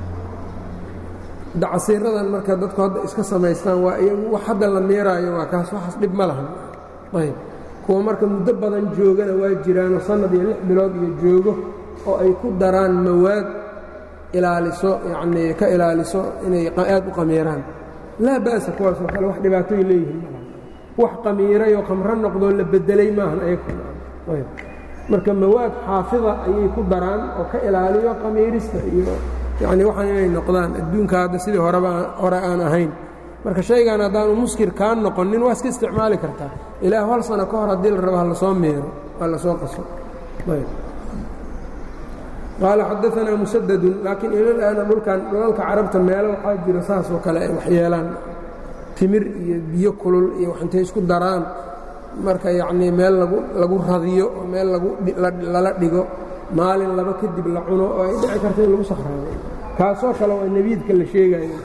dacasiiradan marka dadku hadda iska samaystaan waa iyagu wax hadda la meeraayo waa kaas waxaas dhib ma lahan ayb kuwa marka muddo badan joogana waa jiraanoo sannad iyo lix bilood iyo joogo oo ay ku daraan mawaad ilaaliso yacnii ka ilaaliso inay aad u qamiiraan laa ba'sa kuwaasoo kale wax dhibaatoy leeyihiin wax qamiirayoo khamro noqdoo la beddelay maahan ayayb marka mawaad xaafida ayay ku daraan oo ka ilaaliyo qamiirista iyo yacni waxaan inay noqdaan adduunka hadda sidii horeba hore aan ahayn marka shaygan haddaanu muskir kaa noqonin waa iska isticmaali kartaa ilaah hal sano ka hor haddii la rabo ha lasoo meero waa lasoo qaso qaala xadaanaa musadadun laakiin ilalaana dhulkan dhulalka carabta meelo waxaa jira saasoo kale ay waxyeelaan timir iyo biyo kulul iyo intay isku daraan marka yacnii meel lagu lagu radiyo oo meel lala dhigo maalin laba kadib la cuno oo ay dhici karta in lagu sakhraado kaasoo kale waa nebiidka la sheegayo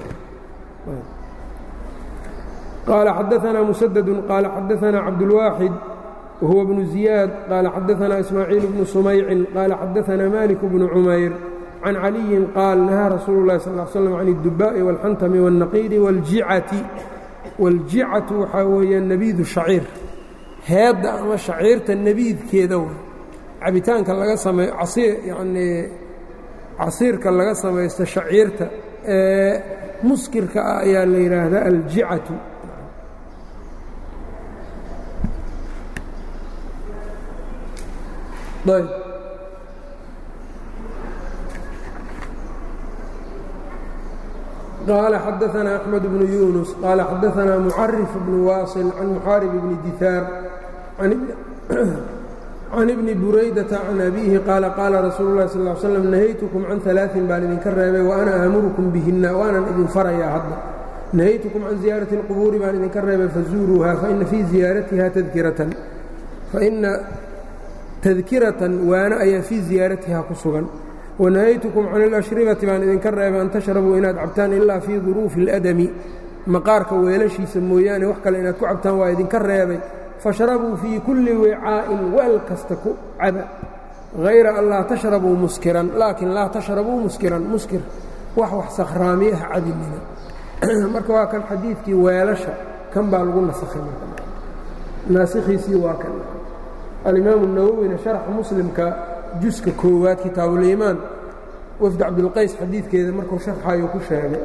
qaala xadaanaa musadadun qaala xadaanaa cabdulwaaxid wahuwa bnu ziyaad qaala xadaanaa ismaaciil bnu sumaycin qaala xadaanaa malik bnu cumayr can caliyin qaal nahaa rasuulu اlahi sal l slam can اdubaa'i wاlxantami wاlnaqiidi wاljicati waاljicatu waxaa weeya nebiidu shaciir heedda ama shaciirta nebiidkeeda w cabitaanka laga samey casiir yacnii casiirka laga samaysto shaciirta ee muskirka ah ayaa la yidhaahdaa aljicatu ayb qaala xadaanaa axmed bnu yunus qaala xadaanaa mucarif bnu waasil can muxaarib bni dihaar can ibni buraydata can abiihi qaala qaala rasuulu lahi sal slam nahaytukum can alaain baan idinka reebay wa ana aamurukum bihinna waanan idin farayaa hadda nahaytukum can ziyaarati اlqubuuri baan idinka reebay fazuuruuha faina fii ziyaaratiha tadkiratan faina tadkiratan waana ayaa fii ziyaaratiha ku sugan wanahaytukum can اlashribati baan idinka reebay an tashrabuu inaad cabtaan ilaa fii duruufi اladami maqaarka weelashiisa mooyaane wax kale inaad ku cabtaan waa idinka reebay fashrabuu fii kulli wicaa'in weel kasta ku caba hayra an laa tashrabuu muskiran laakiin laa tashrabuu muskiran muskir wax wax sakhraamiyaha cabinina marka waa kan xadiidkii weelasha kan baa lagu nasakhay naasikhiisii waa kan alimaamu nawowina sharxa muslimka juska koowaad kitaabuliimaan wafd cabdulqays xadiidkeeda markuu sharxayo ku sheegay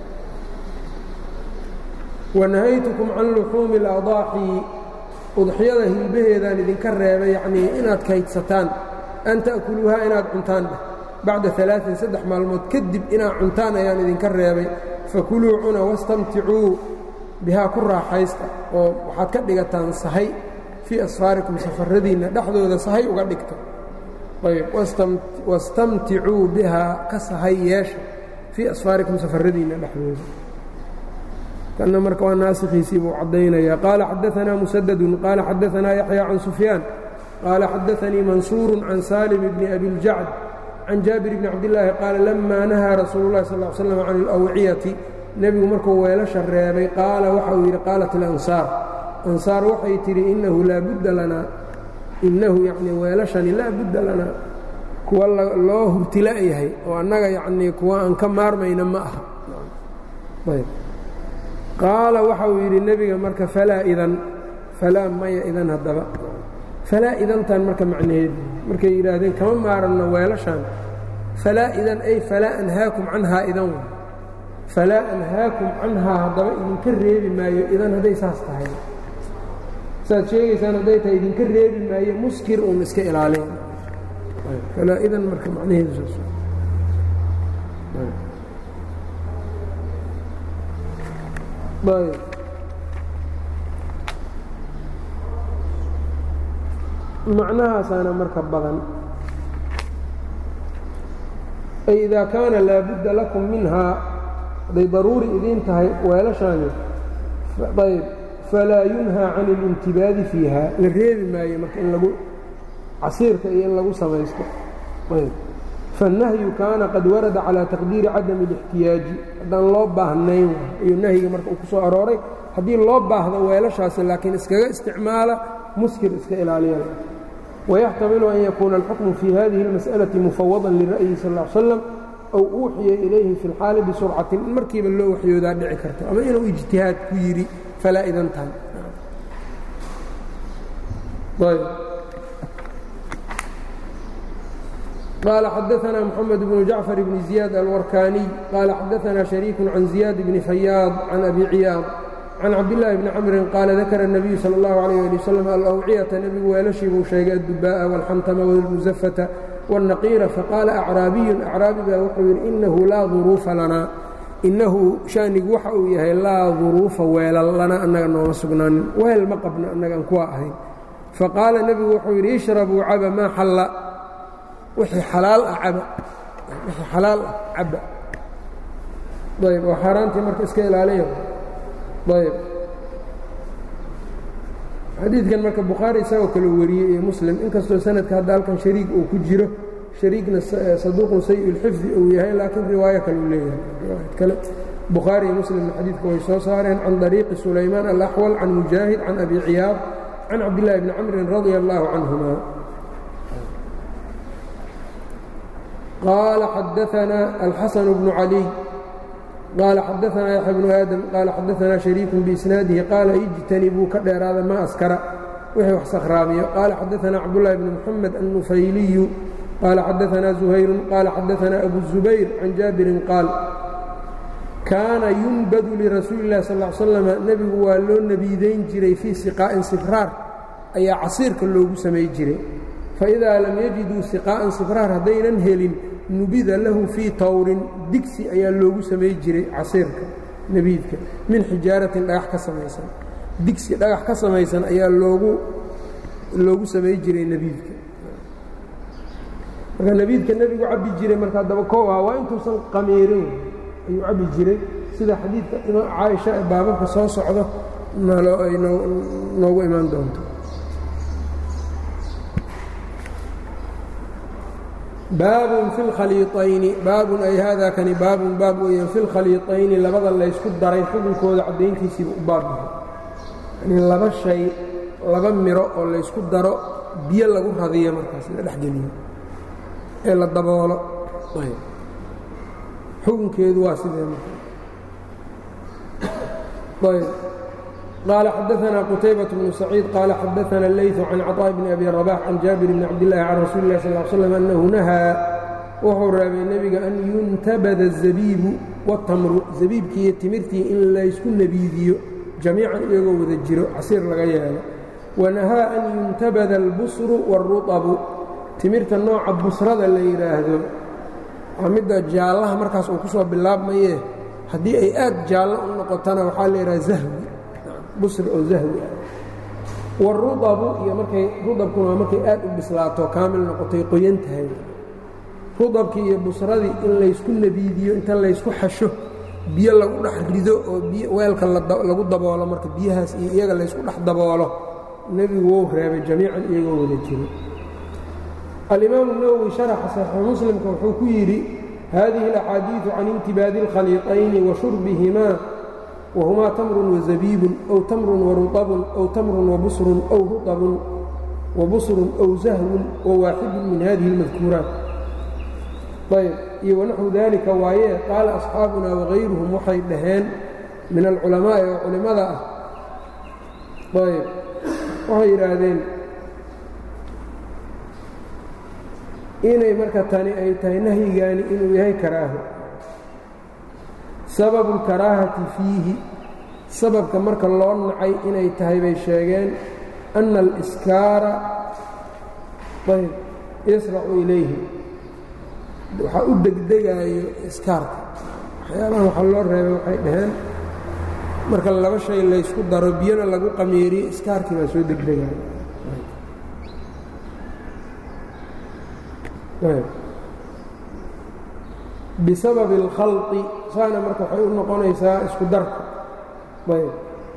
wanahaytukum can luxuumi اladaaxi udxiyada hilbaheedaan idinka reebay yacnii inaad kaydsataan an ta'kuluuhaa inaad cuntaan dheh bacda alaain saddex maalmood kadib inaad cuntaan ayaan idinka reebay fakuluu cuna wastamticuu bihaa ku raaxaysta oo waxaad ka dhigataan sahay fii asfaarikum safaradiinna dhexdooda sahay uga dhigta ayb wastamticuu bihaa ka sahay yeesha fii asfaarikum safaradiinna dhexdooda kana marka waa naasikhiisii buu caddaynaya qaala xadaanaa musadadun qaala xadaanaa yaxya can sufyaan qaala xadaanii mansuuru can saalim bni abiljacd can jaabir bni cabdillaahi qaala lamaa nahaa rasuulu llahi sal l slam can alawciyati nebigu markuu weelasha reebay qaala waxa uu yidhi qaalat alansaar ansaar waxay tidhi innahu laa budda lanaa innahu yacnii weelashani laa budda lanaa kuwa loo hurtila'yahay oo annaga yacnii kuwa aan ka maarmayna ma aha qaala waxa uu yidhi nebiga marka falaa idan falaa maya idan haddaba falaa idantan marka macnaheedu markay yidhaahdeen kama maaranno weelashaan falaa idan ay falaa anhaakum canhaa idan wa falaa anhaakum canhaa haddaba idinka reebi maayo idan hadday saas tahay saad sheegaysaan hadday tahay idinka reebi maayo muskir uun iska ilaalin falaa idan marka macnaheedu saas ayb macnahaasaana marka badan ay idaa kaana laabudda lakum minhaa hadday daruuri idiin tahay weelashaani ayb falaa yunhaa can اlintibaadi fiiha la reebi maayo marka in lagu casiirka iyo in lagu samaysto ayb faالnahyu kaana qad warada calى taqdiiri cadami الاxtiyaaji haddaan loo baahnayn iyo nahyiga marka uu ku soo arooray haddii loo baahdo weelashaasi laakiin iskaga isticmaala muskir iska ilaaliya ويxtamilu an yakuuna اlxukmu fii hadihi اlmasأlaةi mufawada lira'yi sal اه slam ow uuxiya ilayhi fi اlxaali bisurcatin in markiiba loo waxyoodaa dhici karto ama inuu ijtihaad ku yidhi falaa idantan qال xadaثna mحamed بن jaعفر بن زiyaad alwarkaniي qala xadaثna شharيik can زiyaad bni fayaad can abi ciyaad can cabdالlahi bni camrin qaala dakara الnabiyu salى اllahu عalيه ali wslam alawciyata nebigu weelashii buu sheegay addubaaءa wاlxantama wاlmusafata wالnaqiira faqaala acraabiyun acraabi baa wuxuu yidhi inahu laa duruufa lanaa inahu shaanigu waxa uu yahay laa duruufa weelal lana annaga nooma sugnaanin weel ma qabno annagaan kuwa ahayn faqaala nebigu wuxuu yidhi ishrabuu caba maa xalla wixii xalaal ah caba wixii xalaal ah caba ayb oo xaaraantii marka iska ilaaliya ayb xadiidkan marka bukhaari isagoo kale wariyey iyo muslim inkastoo sanadka hadda halkan shariik uu ku jiro shariikna saduuqun sayi اlxifdi uu yahay laakiin riwaayo kale uu leeyahay riwaayad kale bukhaari iyo muslimna xadiidka way soo saareen can dariiqi sulaymaan alaxwal can mujaahid can abi ciyaad can cabdillahi bni camrin radia allahu canhuma qال xadaثna الxasن بن عalي qال xadaثna yaحya بن aadم qال xadaثna شharيiك بإsناadihi qaala اجtanibuu ka dheeraada ma askara wixii wax sakhraamiyo qaala xadaثna cabdاللahi بن mحamed النufayliyu qaala xadaثna زuhayru qaala xadaثna أbu الزubayr can jaabirin qaal kaana yunbadu lirasuuli الlahi sal اه slam nebigu waa loo nebiidayn jiray fii siqاa'in sifraar ayaa casiirka loogu samay jiray faidaa lam yajiduu siqaa'an sifraar haddaynan helin nubida lahu fii tawrin digsi ayaa loogu samay jiray casiirka nebiidka min xijaaratin dhagax ka samaysan digsi dhagax ka samaysan ayaa loogu loogu samay jiray nebiidka marka nebiidka nebigu cabbi jiray marka haddaba koow ah waa intuusan qamiirin ayuu cabbi jiray sida xadiidka caaisha ee baababka soo socdo nalo ay noogu imaan doonto baabun fi lkhaliiطayni baabun ay haadaa kani baabun baab weeyaan fi lkhaliiطayni labada laysku daray xukunkooda caddayntiisiiba u baab yahay yanii laba shay laba miro oo laysku daro biyo lagu radiyo markaas la dhexgeliyo ee la daboolo xukunkeedu waa sidee marka ayb qال xadaثna qتaybaة بن سacيid qال xadaثna الlayث can cطاء بn أbi رباح can jaabir bn cabdالlahi can rasuuli الlah sl ل sلم أnnahu nahaa wuxuu reebay nebiga an yuntabada الزabiibu wالtamru zabiibkii iyo timirtii in laysku nebiidiyo jamiican iyagoo wada jiro casiir laga yeelo wanahaa an yuntabada الbusru wالruطbu timirta nooca busrada la yidhaahdo waa midda jaallaha markaas uu ku soo bilaabmaye haddii ay aad jaallo u noqotana waxaa la yidhaha zahwi busr oo zahwi ah warudabu iyo markay rudabkuna waa markay aad u bislaato kaamil noqotay qoyan tahay rudabkii iyo busradii in laysku nebiidiyo inta laysku xasho biyo lagu dhex rido oo weelka lagu daboolo marka biyahaas iyo iyaga laysku dhex daboolo nebigu wou reebay jamiican iyagoo wada jiro alimaamu nawowi sharaxa saxiixu muslimka wuxuu ku yidhi hadihi alaxaadiidu can intibaadi اlkhaliiطayni wa shurbihimaa whumaa tamrun wazabiibun ow tamrun waruabun ow tamrun wabusrun ow ruabun wabusrun ow zahwun wawaaxidun min hadihi اlmadkuuraat ayb iyo wanaxwu dalika waaye qaala asxaabuna wagayruhum waxay dhaheen min alculamaa'i oo culimmada ah ayb waxay yidhaahdeen inay marka tani ay tahay nahyigaani inuu yahay karaaho sababu اlkaraahati fiihi sababka marka loo nacay inay tahay bay sheegeen ana aliskaara ayb yasracu ilayhi waxaa u degdegaayo iskaarka waxyaabaha waxaa loo reebay waxay dhaheen marka laba shay laysku daro biyana lagu qamiiriyo iskaarkii baa soo degdegaayo bisababi اlkhalطi saana marka waxay u noqonaysaa isku darka ayb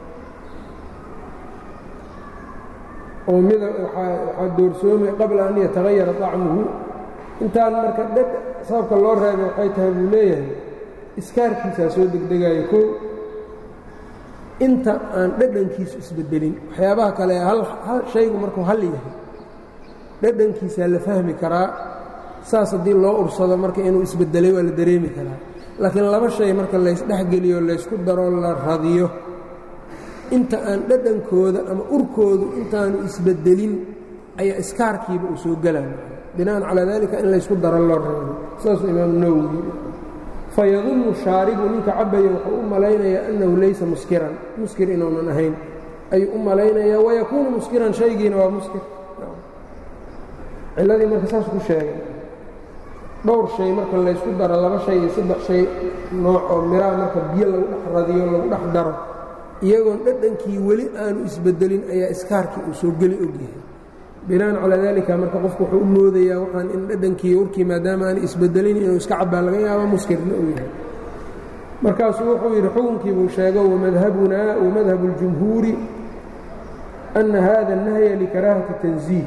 oo mida waxaa doorsoomay qabla an yatagayara طacmuhu intaan marka dheg sababka loo reebay waxay tahay buu leeyahay iskaarkiisaa soo degdegaayo kow inta aan dhadhankiisu isbedelin waxyaabaha kale shaygu markuu hal yahay dhadhankiisaa la fahmi karaa saas haddii loo ursado marka inuu isbedelay waa la dareemi karaa laakiin laba shay marka laysdhexgeliyo laysku daro la radiyo inta aan dhadhankooda ama urkoodu intaanu isbedelin ayaa iskaarkiiba uu soo gelaya bina'an calaa dalika in laysku daro loo reebo saasuu imaamu nawowi fayadunnu shaaribu ninka cabaya wuxuu u malaynayaa annahu laysa muskiran muskir inuunan ahayn ayuu u malaynayaa wayakuunu muskiran shaygiina waa muskir cilladii marka saas ku sheegay dhowr shay marka laysku daro laba shay iyo saddex shay nooc oo miraha marka biyo lagu dhex radiyo lagu dhex daro iyagoon dhadhankii weli aanu isbedelin ayaa iskaarkii uu soo geli ogyahay bina'an calaa daalika marka qofku wuxuu u moodayaa waxaan in dhadhankii urkii maadaama aan isbedelin inuu iska cabbaa laga yaabo muskirna uu yahay markaasuu wuxuu yidhi xukunkii buu sheego wamadhabunaa wamadhabu اljumhuuri ana hada الnahya likaraahati tanziih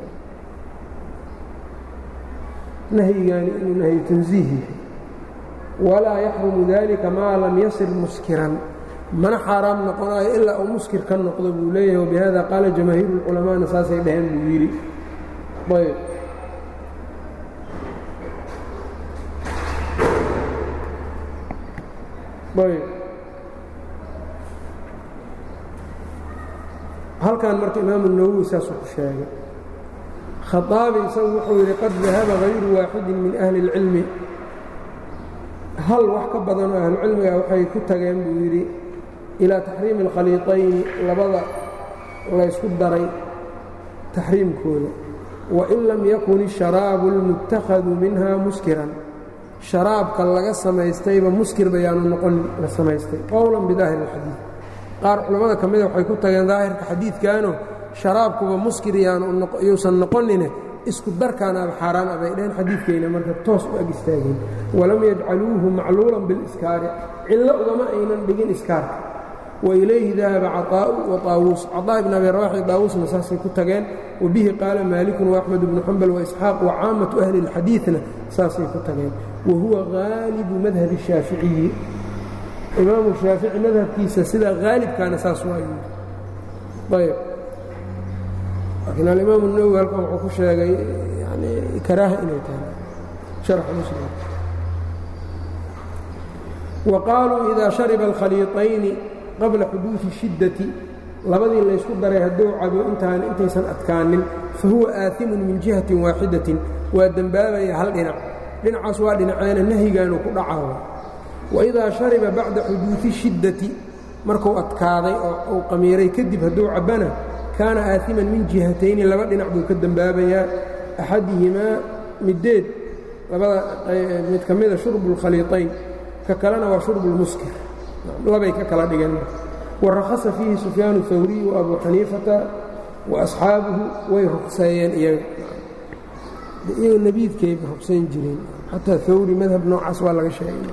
nahyigaani inuu nahyu tanziih yahay walaa yaxrumu dalika maa lam yasir muskiran mana xaaraam noqonayo ilaa uu muskir ka noqdo buu leeyahay wabihada qaala jamaahiiru اlculamaana saasay dhaheen buu yidhi ayb ayb halkan marka imaamu nawowi saasuu ku sheegay khaaabi isagu wuxuu yidhi qad dahaba hayru waaxidin min ahli اlcilmi hal wax ka badan oo ahlucilmiga waxay ku tageen buu yidhi ilaa taxriimi اlkhaliiطayni labada laysku daray taxriimkooda wain lam yakun الsharaabu اlmuttakhadu minha muskiran sharaabka laga samaystayba muskir bayaanu noqon la samaystay qowlan bidaahir اlxadiid qaar culammada ka mida waxay ku tageen daahirka xadiidkaano sharaabkuba muskir yuusan noqonine isku darkaanaaba xaaraan abay dhaheen xadiidkayna marka toos u ag istaageen walam yajcaluuhu macluulan biliskaari cillo ugama aynan dhigin iskaarka wailayhi dahaba caطaa'u wa طaawuus caطaa ibn abi rawaxi daawuusna saasay ku tageen wabihi qaala maalikun waaxmed ibnu xambal waisxaaq wacaamatu ahli اlxadiidna saasay ku tageen wa huwa haalibu madhabi الshaaficiyi imaamu shaafici madhabkiisa sida haalibkaana saas waa yidhi ayb laakiin alimaam الnawowi halkan wuxuu ku sheegay yani karaaha inay tahay sharxa muslim wa qaaluu idaa shariba alkhaliiطayni qabla xuduudi shiddati labadii laysku daray hadduu cabo intaan intaysan adkaanin fahuwa aahimun min jihatin waaxidatin waa dembaabaya hal dhinac dhinacaas waa dhinaceena nahyigaanu ku dhacawa waidaa shariba bacda xuduudi shiddati markuu adkaaday oo uu qamiiray kadib hadduu cabbana kaana aaiman min jihatayni laba dhinac buu ka dembaabayaa axadihimaa middeed labada mid ka mida shurbu اlkhaliiطayn ka kalena waa shurbu اlmuskir labay ka kala dhigeen warakhasa fiihi sufyaanu hawriy wa abu xaniifata wa asxaabuhu way ruqseeyeen iyaga iyaga nebiidkayba ruqsayn jireen xataa hawri madhab noocaas waa laga sheegay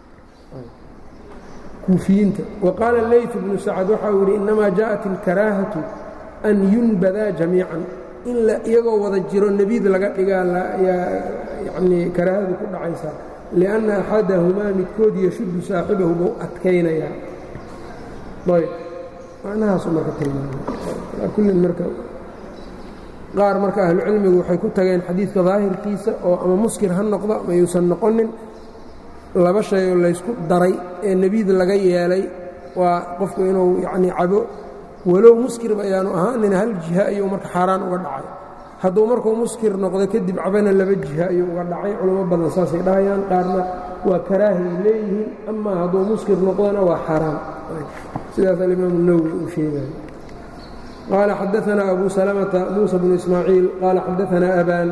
kuufiyiinta wa qaala leyt bnu sacad waxa uu yidhi innamaa jaءat اlkaraahatu an yunbadaa jamiican in iyagoo wada jiro nebiid laga dhigaa yani karaahadu ku dhacaysaa lianna axadahumaa midkood yashuddu saaxibahu buu adkaynayaa ayb macnahaasu marka tilmaamay kullin marka qaar marka ahlucilmigu waxay ku tageen xadiidka daahirkiisa oo ama muskir ha noqdo ama yuusan noqonin laba shay oo laysku daray ee nebiid laga yeelay waa qofku inuu yacnii cabo walow muskirba ayaanu ahaanin hal jiha ayuu marka xaaraan uga dhacay hadduu markuu muskir noqdo kadib cabana laba jiha ayuu uga dhacay culamo badan saasay dhahayaan qaarna waa karaahay leeyihiin amaa hadduu muskir noqdona waa xaaraan sidaas alimaamu nawwi uu sheegaya qaala xadaanaa abu salamata muusa bnu ismaaciil qaala xadaanaa abaan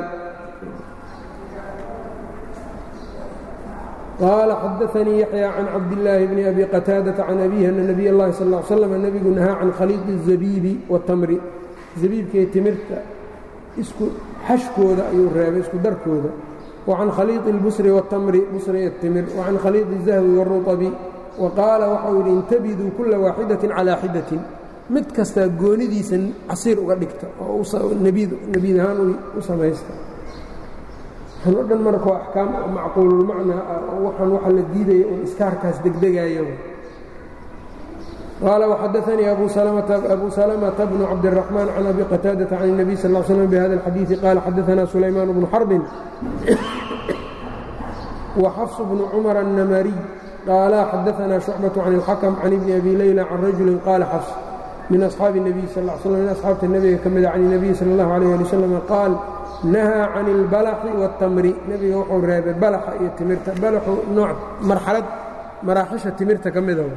qaala xadaanii yaxya can cabdillaahi bni abi qataadata can abiihi ana nabiy اllahi sal ا l slam nebigu nahaa can khaliiqi الzabiibi watamri zabiibkaiyo timirta isku xashkooda ayuu reebay isku darkooda wa can khaliiqi اlbusri watamri busri اtimir wa can khaliiqi الzahwi wاruطabi wa qaala waxau yidhi intabiduu kula waaxidatin calaa xidatin mid kastaa goonidiisa casiir uga dhigta oo nebiid ahaan u samaysta waxaan o dhan marka waa axkaam macquululmacnaa ah oo waxaan waxa la diidaya uun iskaarkaas degdegaayo qaala waxadaanii abu salamata bnu cabdiraxmaan can abi qataadata can الnabiy sal slam bihada اlxadiiثi qaala xadaanaa sulaymaan bnu xarbin wa xafs bnu cumar الnamariy qaala xadaanaa shucbaة can اlxakm can ibni abi leyla can rajuli qaala xafs min asxaabi الnabiy sal sl min asxaabta nebiga ka mida can الnabiy sal اllahu alayh ali wasalam qaal nahaa can اlbalaxi wاtamri nebiga wuxuu reebay balaxa iyo timirta balaxu nooc marxalad maraaxisha timirta ka mida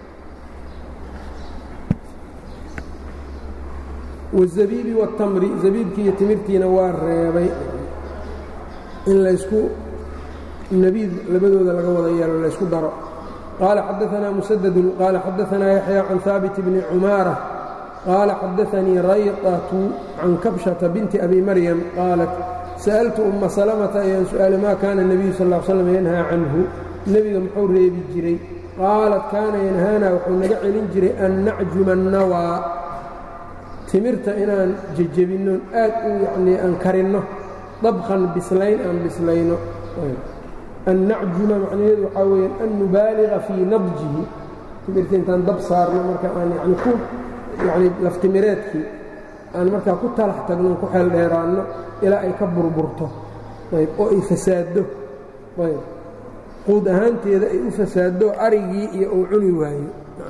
wالzabiibi wاtamri zabiibkii iyo timirtiina waa reebay in laysku nebiid labadooda laga wada yeelo laysku daro qaala xadaanaa musadadun qaala xadaanaa yaxya can haabit bni cumaara qaala xadaanii rayqatu can kabshata binti abi maryam qaalat sa'altu umma salamata ayaan su'aalay maa kaana nebiyu sal l slam yanhaa canhu nebiga muxuu reebi jiray qaalat kaana yanhaana wuxuu naga celin jiray an nacjuma annawaa timirta inaan jejebinno aad u yanii aan karinno dabkan bislayn aan bislayno an nacjuma macnaheedu waxaa weya an nubaaliga fii nadjihi timirta intaan dab saarno marka aan yani ku yacni laftimireedkii aan markaa ku talax tagno ku xeel dheeraanno ilaa ay ka burburto ayb oo ay fasaaddo ayb quud ahaanteeda ay u fasaaddo arigii iyo uu cuni waayo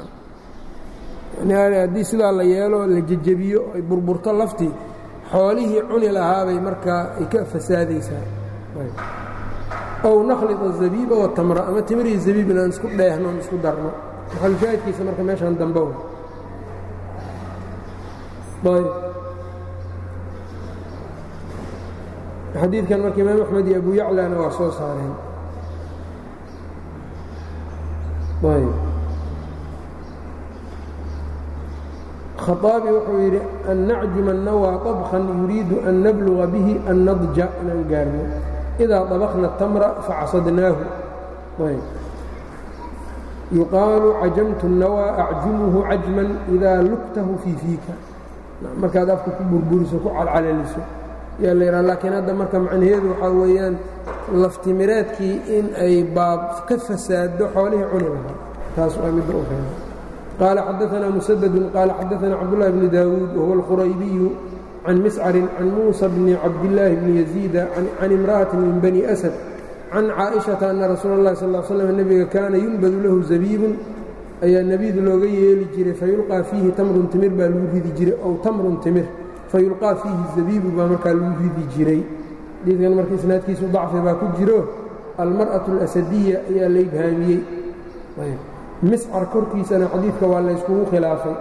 yani haddii sidaa la yeelo la jejebiyo ay burburto laftii xoolihii cuni lahaabay markaa ay ka fasaadaysaa ow nakhliط الzabiiba watamra ama timirihi zabiib inaan isku dheehno on isku darno maxalushaahidkiisa marka meeshaan dambe xadiidkan marka imaam axmed iyo abu yaclana waa soo saareen khaaabi wuxuu yidhi an nacjuma الnawى طabkan yuriidu an nabluga bihi annadja inaan gaarno idaa طabakna الtamra facasadnaahu yuqaalu cajamtu الnawى acjumuhu cajman idaa lugtahu fii fiika markaad afka ku burburiso ku calcalaliso yaa la yidhaha laakiin hadda marka macnaheedu waxaa weeyaan laftimireedkii in ay baab ka fasaado xoolihii cuni lahaa taas waa midda u reeba qaala xadaanaa musadadun qaala xadaanaa cabdullahi bni daawuud wahuwa alquraybiyu can miscarin can muusa bni cabdillaahi bni yaziida can imra'atin min bani asad can caaishata ana rasuula اllahi sal slam nebiga kaana yunbadu lahu zabiibun ayaa nebiid looga yeeli jiray fayulqaa fiihi tamrun timir baa lagu ridi jiray ow tamrun timir fayulqaa fiihi zabiibu baa markaa lagu ridi jiray xadiidkan marka isnaadkiisu dacfi baa ku jiro almar'atu alasadiya ayaa la ibhaamiyey miscar korkiisana xadiidka waa layskugu khilaafay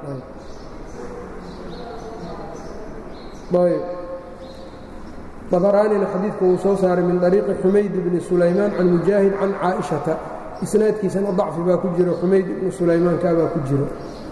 dabaraanina xadiidka wuu soo saaray min طariiqi xumayd bni sulaymaan can mujaahid can caaئiشhata isnaadkiisana dacfi baa ku jiro xumayd ibnu sulaymaankaa baa ku jiro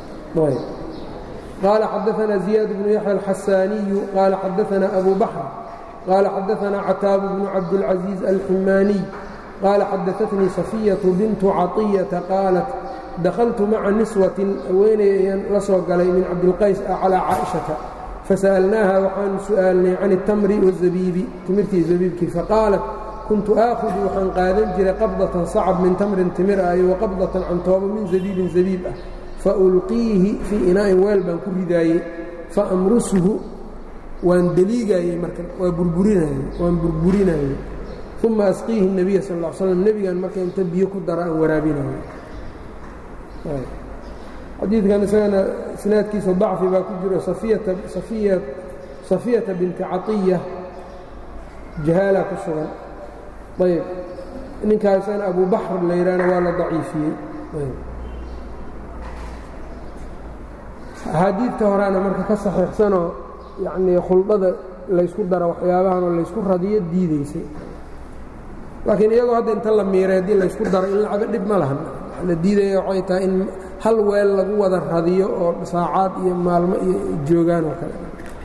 qaala xadaثna ziyaad bnu yaxya alxasaaniyu qaala xadaثna abu baxr qaala xadaثna cataabu bnu cabdاlcaزiiz alximaaniy qaala xadaثatnii safiyaةu bintu caطiyata qaalat dakhaltu maca niswatin haweeney ayaan la soo galay min cabdilqays ah calىa caaئiشhata fasa'alnaaha waxaanu su'aalnay can الtamri wالzabiibi timirtii zabiibkii faqaalat kuntu aakhudu waxaan qaadan jiray qabdatan sacab min tamrin timir ah iyo waqabdatan cantoobo min zabiibin zabiib ah fa ulqiihi fii inaa'in weel baan ku ridaayey fa amrusuhu waan deliigaayey marka waa burburinaayey waan burburinaayey uma asqiihi الnebiya sal ا l slam nebigan marka inta biyo ku dara aan waraabinayo xadiidkan isagana isnaadkiisa dacfi baa ku jiro safiyata binti caiya jahaala ku sugan ayb ninkaa isagana abu baxr la yidhaahna waa la daciifiyey axaadiidta horeana marka ka saxiixsanoo yacnii khuldada laysku daro waxyaabahan oo laysku radiyo diidaysay laakiin iyagoo hadda inta la miiray haddii laysku daro in lacaba dhib ma lahan la diidaya waxay tahay in hal weel lagu wada radiyo oo saacaad iyo maalmo iyo joogaan oo kale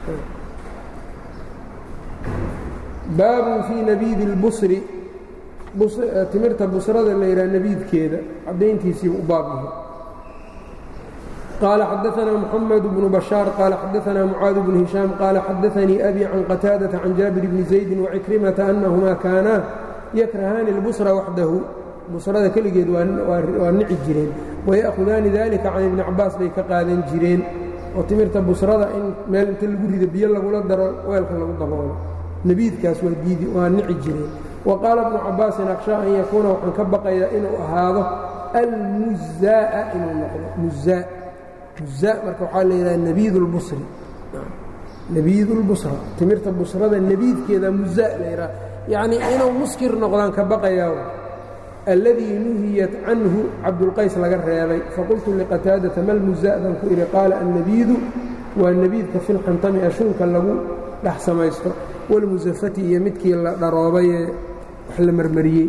baabun fii nabiidi اlbusri timirta busrada la yidhaha nabiidkeeda caddayntiisii u baab yahay qaala xadaanaa muxamed bnu bashaar qaala xadaanaa mucaad bnu hishaam qaala xadaanii abi can qataadata can jaabir bni zaydi wacikrimata annahumaa kaanaa yakrahaani اlbusra waxdahu busrada keligeed waa nici jireen waya'hudaani dalika can ibni cabaas bay ka qaadan jireen oo timirta busrada in meel inta lagu rido biyo lagula daro weelka lagu daboolo nebiidkaas waa nici jireen wa qaala bnu cabaasin akshaa an yakuuna waxaan ka baqayaa inuu ahaado almuzaa'a inuu noqdo muzaa muzaa marka waxaa la yidhaha nebiid اlbusri nebiid اlbusra timirta busrada nebiidkeeda muzaa la yidhaha yacnii inuu muskir noqdaan ka baqayaa alladii nuhiyat canhu cabdulqays laga reebay faqultu liqataadata mal muzaa baan ku idhi qaala annebiidu waa nebiidka filxantami ashuunka lagu dhex samaysto walmusafati iyo midkii la dharoobayee wax la marmariyey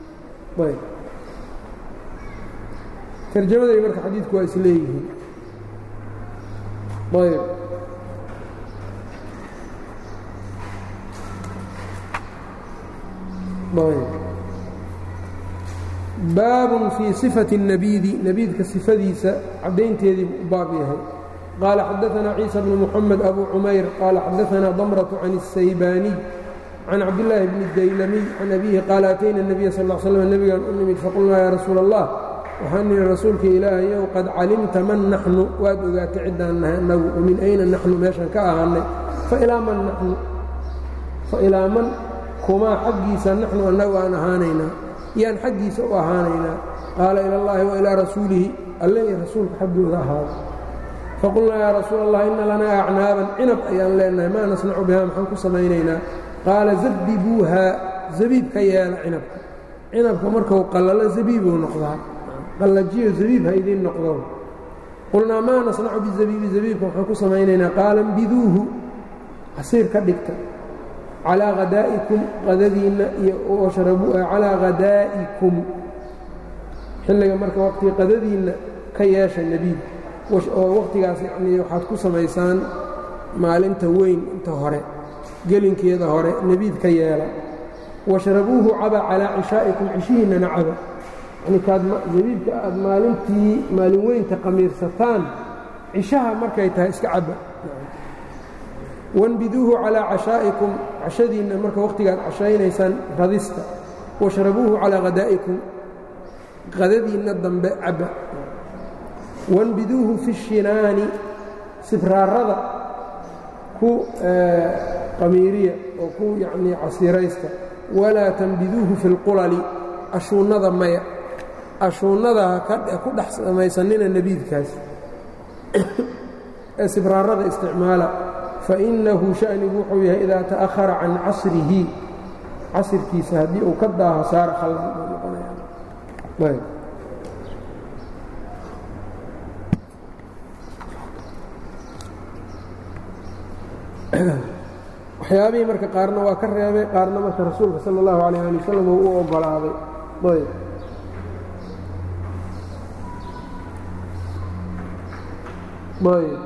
tarjamaday marka xadiidku waa isleeyihiin ayb ayb baabun fii sifati الnabiidi nebiidka sifadiisa caddaynteedii u baab yahay qaala xadaanaa ciisa bnu muxamed abu cumayr qaala xadaanaa damratu can الsaybaaniy can cabdillaahi bni daylamiy can abiihi qaala atayna الnabiya sal ا slm nebigaan u nimid faqulnaa yaa rasuula allah waxaan nihi rasuulka ilaahayow qad calimta man naxnu waad ogaatay ciddaan nahay annagu wamin ayna naxnu meeshan ka ahaannay failaa man naxnu failaa man kumaa xaggiisa naxnu annagu aan ahaanaynaa yaan xaggiisa u ahaanaynaa qaala ila اllahi wa ilaa rasuulihi alle iyo rasuulka xaggooda ahaada faqulnaa yaa rasuul allah inna lanaa acnaaban cinab ayaan leenahay maa nasnacu bihaa maxaan ku samaynaynaa qaala zabibuuhaa zabiib ka yeela cinabka cinabka markuu qallalo zabiibuu noqdaa qallajiyo zabiib ha idiin noqdo qulnaa maa nasnacu bizabiibi zabiibka waxaan ku samaynaynaa qaala mbiduuhu casiir ka dhigta calaa hadaa'ikum qadadiinna iyo calaa hadaa'ikum xilliga marka waqtiga qadadiinna ka yeesha nebiid oo wakhtigaas yacnii waxaad ku samaysaan maalinta weyn inta hore gelinkeeda hore nebiid ka yeela washrabuuhu caba calaa cishaa'ikum cishihiinnana caba yani kaad zabiibka aad maalintii maalin weynta qamiirsataan cishaha markay tahay iska caba wanbiduuhu calaa cashaa'ikum cashadiinna marka wakhtigaad cashaynaysaan radista washrabuuhu calaa hadaa'ikum qadadiinna dambe caba wanbiduuhu fi shinaani sibraarada ku qamiiriya oo ku yacnii casiiraysta walaa tanbiduuhu fi اlqulali ashuunnada maya ashuunnada ku dhex samaysanina nebiidkaas ee sibraarada isticmaala fainahu shanigu wuxuu yahay idaa ta'ahara can casrihi casirkiisa haddii uu ka daaho saara khaldan buu noqonaya waxyaabihii marka qaarna waa ka reebay qaarna marka rasuulka sala اllahu alayh ali wasalam uu u oggolaaday ayb ayb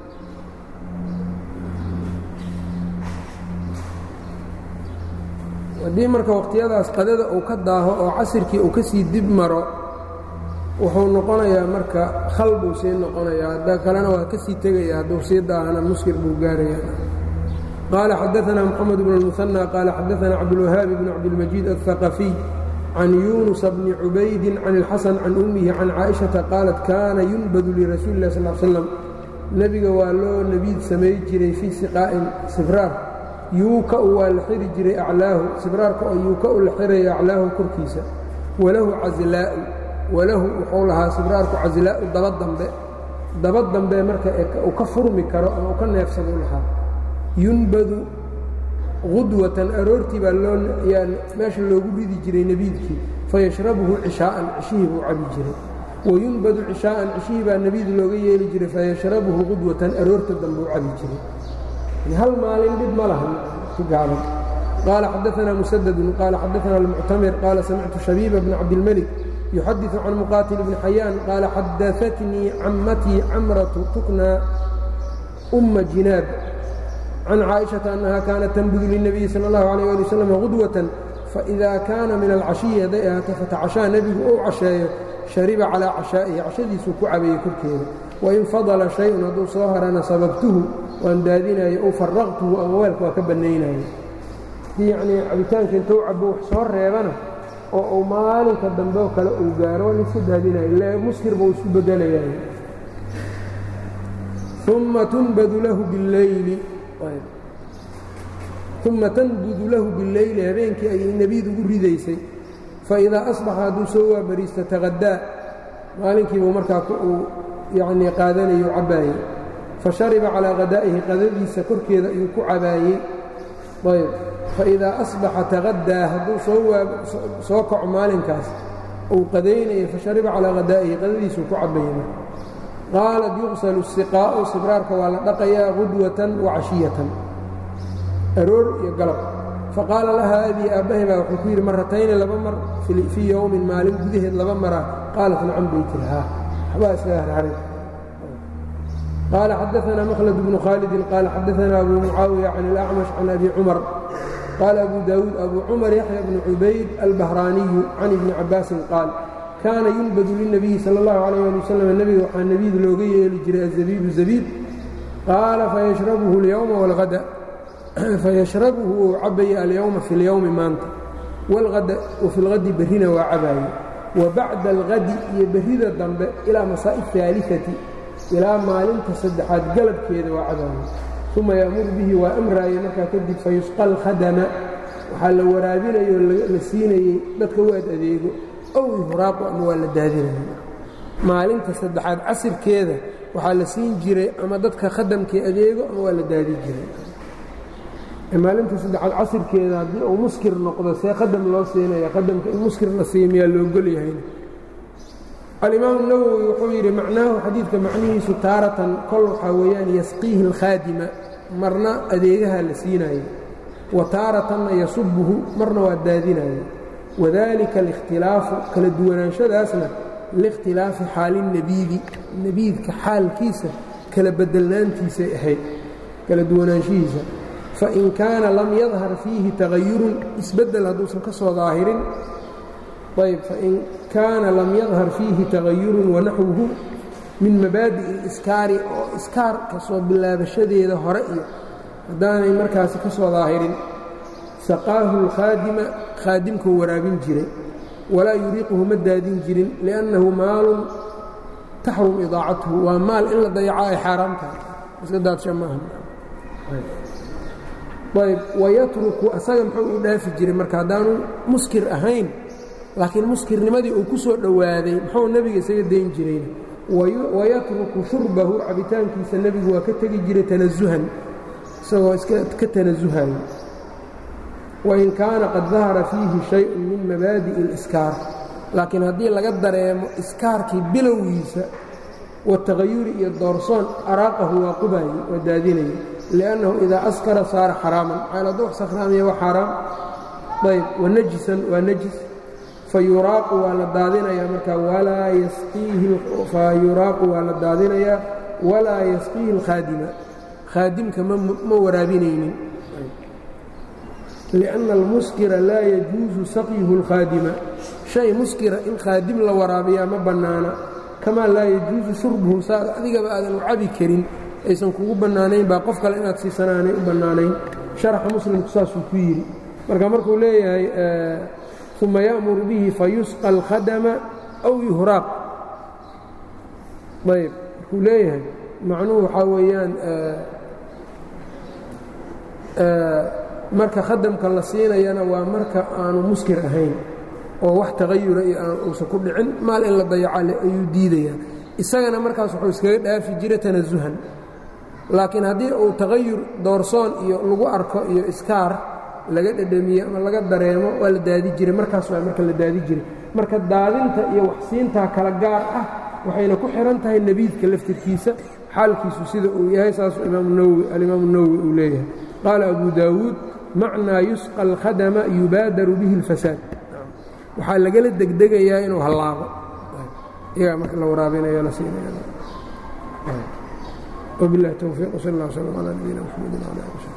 haddii marka wakhtiyadaas qadada uu ka daaho oo casirkii uu ka sii dib maro wuxuu noqonayaa marka khal buu sii noqonayaa hadda kalena waa ka sii tegaya hadduu sii daahana muskir buu gaaraya qaala xadaanaa moxamed bn اlmuhanى qaala xadaanaa cabdulwahaabi bn cabdilmajiid aلhaqafiy can yunusa bni cubaydin can اlxasan can ummihi can caaئiشhaةa qaalat kaana yunbadu lirasuuli اlah sal slam nebiga waa loo nebiid samay jiray fii siqaa'in sibraar yuuka-u waa la xiri jiray aclaahu sibraarka oo yuuka-u la xirayo aclaahu korkiisa walahu caslaa'u walahu wuxuu lahaa sibraarku caslaa'u daba dambe daba dambe marka uu ka furmi karo ama uu ka neefsado lahaa yunbadu qudwatan aroortii baa loo yaa meesha loogu ridi jiray nebiidkii fayashrabuhu cishaa'an cishihii buu cabi jiray wayunbadu cishaa'an cishihii baa nebiid looga yeeli jiray fayashrabuhu qudwatan aroorta dambe uu cabi jiray hal maalin dhib ma laha ku gaaban qaala xadaanaa musadadun qaala xadaanaa almuctamir qaala samictu shabiiba bna cabdilmelik yuxadiثu can muqaatil bni xayaan qaala xadaatnii cammatii camratu tukna umma jinaab can caaئiشhaةa أنha kaanat tanbudu lلنabiyi salى الlaه عalيه alي wsلم غudwaة faإida kaana min alcashiyi hadday ahaato fatacashaa nebigu ou casheeyo shariba calىa cashaa'ihi cashadiisuu ku cabeeyey korkeeda wain fadla شhayءun hadduu soo harana sababtuhu waan daadinayo ou faraqtuhu ama weelka waa ka bannaynayo hadii yanii cabitaanka intou cabo wax soo reebana oo uu maalinka dambe oo kale uu gaaro waa laiska daadinayo le muskir buu isu bedelayayo uma tunbadu lahu bاlleyli uma tanbudu lahu billeyli habeenkii ayay nebiid ugu ridaysay faidaa asbaxa hadduu soo waabariisto taqadaa maalinkiibuu markaa uu yanii qaadanayo cabaayey fashariba calaa qadaa'ihi qadadiisa korkeeda ayuu ku cabaayey ayb faidaa asbaxa taqadaa hadduu soo kaco maalinkaas uu qadaynayo fashariba calaa qadaa'ihi qadadiisuu ku cabayey qaalat yuqsalu siqaa'u sibraarka waa la dhaqayaa qudwatan wa cashiyatan aroor iyo galab faqaala lahaa abii aabbahay baa wuxuu ku yidhi maratayni laba mar fii yowmin maalin gudaheed laba mara qaalat nacam bay tiri haa waxbaa iskaga harharay qaala xadaanaa makhlad bnu khaalidin qaala xadaanaa abu mucaawiya can ilacmash can abi cumar qaala abu daawuud abu cumar yaxya bnu cubayd albahraaniyu can ibni cabbaasin qaal kaana yunbadu lilnabiyi sala allahu calayh ali wasalam nebiga waxaa nebiid looga yeeli jiray azabiibu zabiib qaala fayashrabuhu اlyowma wاlhada fayashrabuhu uu cabaya alyowma fi اlyowmi maanta wاlhada wafi اlhadi berrina waa cabaaye wa bacda alhadi iyo berrida dambe ilaa masaa'i اhaaliثati ilaa maalinta saddexaad galabkeeda waa cabaaye uma ya'muru bihi waa amraaye markaa kadib fayusqa alkhadama waxaa la waraabinayo la siinayey dadka waad adeego ow ihraaqu ama waa la daadinaya maalinta saddexaad casirkeeda waxaa la siin jiray ama dadka khadamkii adeego ama waa la daadi jiray maalinta saddexaad casirkeeda haddii uu muskir noqdo see khadam loo siinaya khadamka in muskir la siiya miyaa loogol yahayna alimaamu nawowi wuxuu yidhi macnaahu xadiidka macnihiisu taaratan kol waxaa weeyaan yasqiihi alkhaadima marna adeegaha la siinayo wa taaratanna yasubuhu marna waa daadinayo wadalika alikhtilaafu kala duwanaanshadaasna liikhtilaafi xaalinnebiidi nebiidka xaalkiisa kala bedelnaantiisay ahayd kala duwanaanshihiisa fain kaana lam yadhar fiihi tagayurun isbeddel hadduusan ka soo daahirin ayb fain kaana lam yadhar fiihi tagayurun wanaxwuhu min mabaadi'i aliskaari oo iskaar ka soo bilaabashadeeda hore iyo haddaanay markaasi ka soo daahirin saqaahu alkhaadima khaadimkuu waraabin jiray walaa yuriiquhu ma daadin jirin liannahu maalun taxrum idaacatuhu waa maal in la dayaco ay xaaraam tahay iska daadsha maaha ayb wayatruku asaga muxuu u dhaafi jiray marka haddaanu muskir ahayn laakiin muskirnimadii uu ku soo dhowaaday muxuu nebiga isaga dayn jirayna wayatruku shurbahu cabitaankiisa nebigu waa ka tegi jiray tanasuhan isagoo iska ka tanasuhayo wain kaana qad dahara fiihi shayءun min mabaadi'i اliskaar laakiin haddii laga dareemo iskaarkii bilowgiisa watagayuri iyo doorsoon araaqahu waa qubaye waa daadinaya liannahu idaa askara saara xaraaman maxaa hadduu wax sakhraamiya waa xaaraam ayb wanajisan waa najis fayuraaqu waa la daadinayaa marka walaa yasqiihi fayuraaqu waa la daadinayaa walaa yasqiihi اlkhaadima khaadimka ma waraabinaynin liأnna almuskira laa yajuusu saqyuhu اlkhaadima shay muskira in khaadim la waraabiyaa ma bannaana kamaa laa yajuusu shurbuhu saa adigaba aadan u cabi karin aysan kugu bannaanayn baa qof kale inaad siisanaanay u bannaanayn sharaxa muslimku saasuu ku yidhi marka markuu leeyahay uma ya'muru bihi fayusqa alkhadama aw yuhraaq ayb markuu leeyahay macnuhu waxaa weeyaan marka khadamka la siinayana waa marka aanu muskir ahayn oo wax tagayura iyo aan uusan ku dhicin maal in la dayaca ayuu diidayaa isagana markaas wuxuu iskaga dhaafi jiray tanasuhan laakiin haddii uu taqayur doorsoon iyo lagu arko iyo iskaar laga dhedhamiyo ama laga dareemo waa la daadi jiray markaas waa marka la daadi jiray marka daadinta iyo waxsiintaa kala gaar ah waxayna ku xihan tahay nebiidka laftirkiisa xaalkiisu sida uu yahay saasuu alimaamu nawowi uu leeyahay qaala abu daawuud macnaa yusqa alkhadama yubaadaru bihi اlfasaad waxaa lagala degdegayaa inuu hallaabo iyagaa marka la waraabinayo la siinaya وبالله التوفيق وصلى الله وسلم على نبينا محمد وعلى اله وصحبه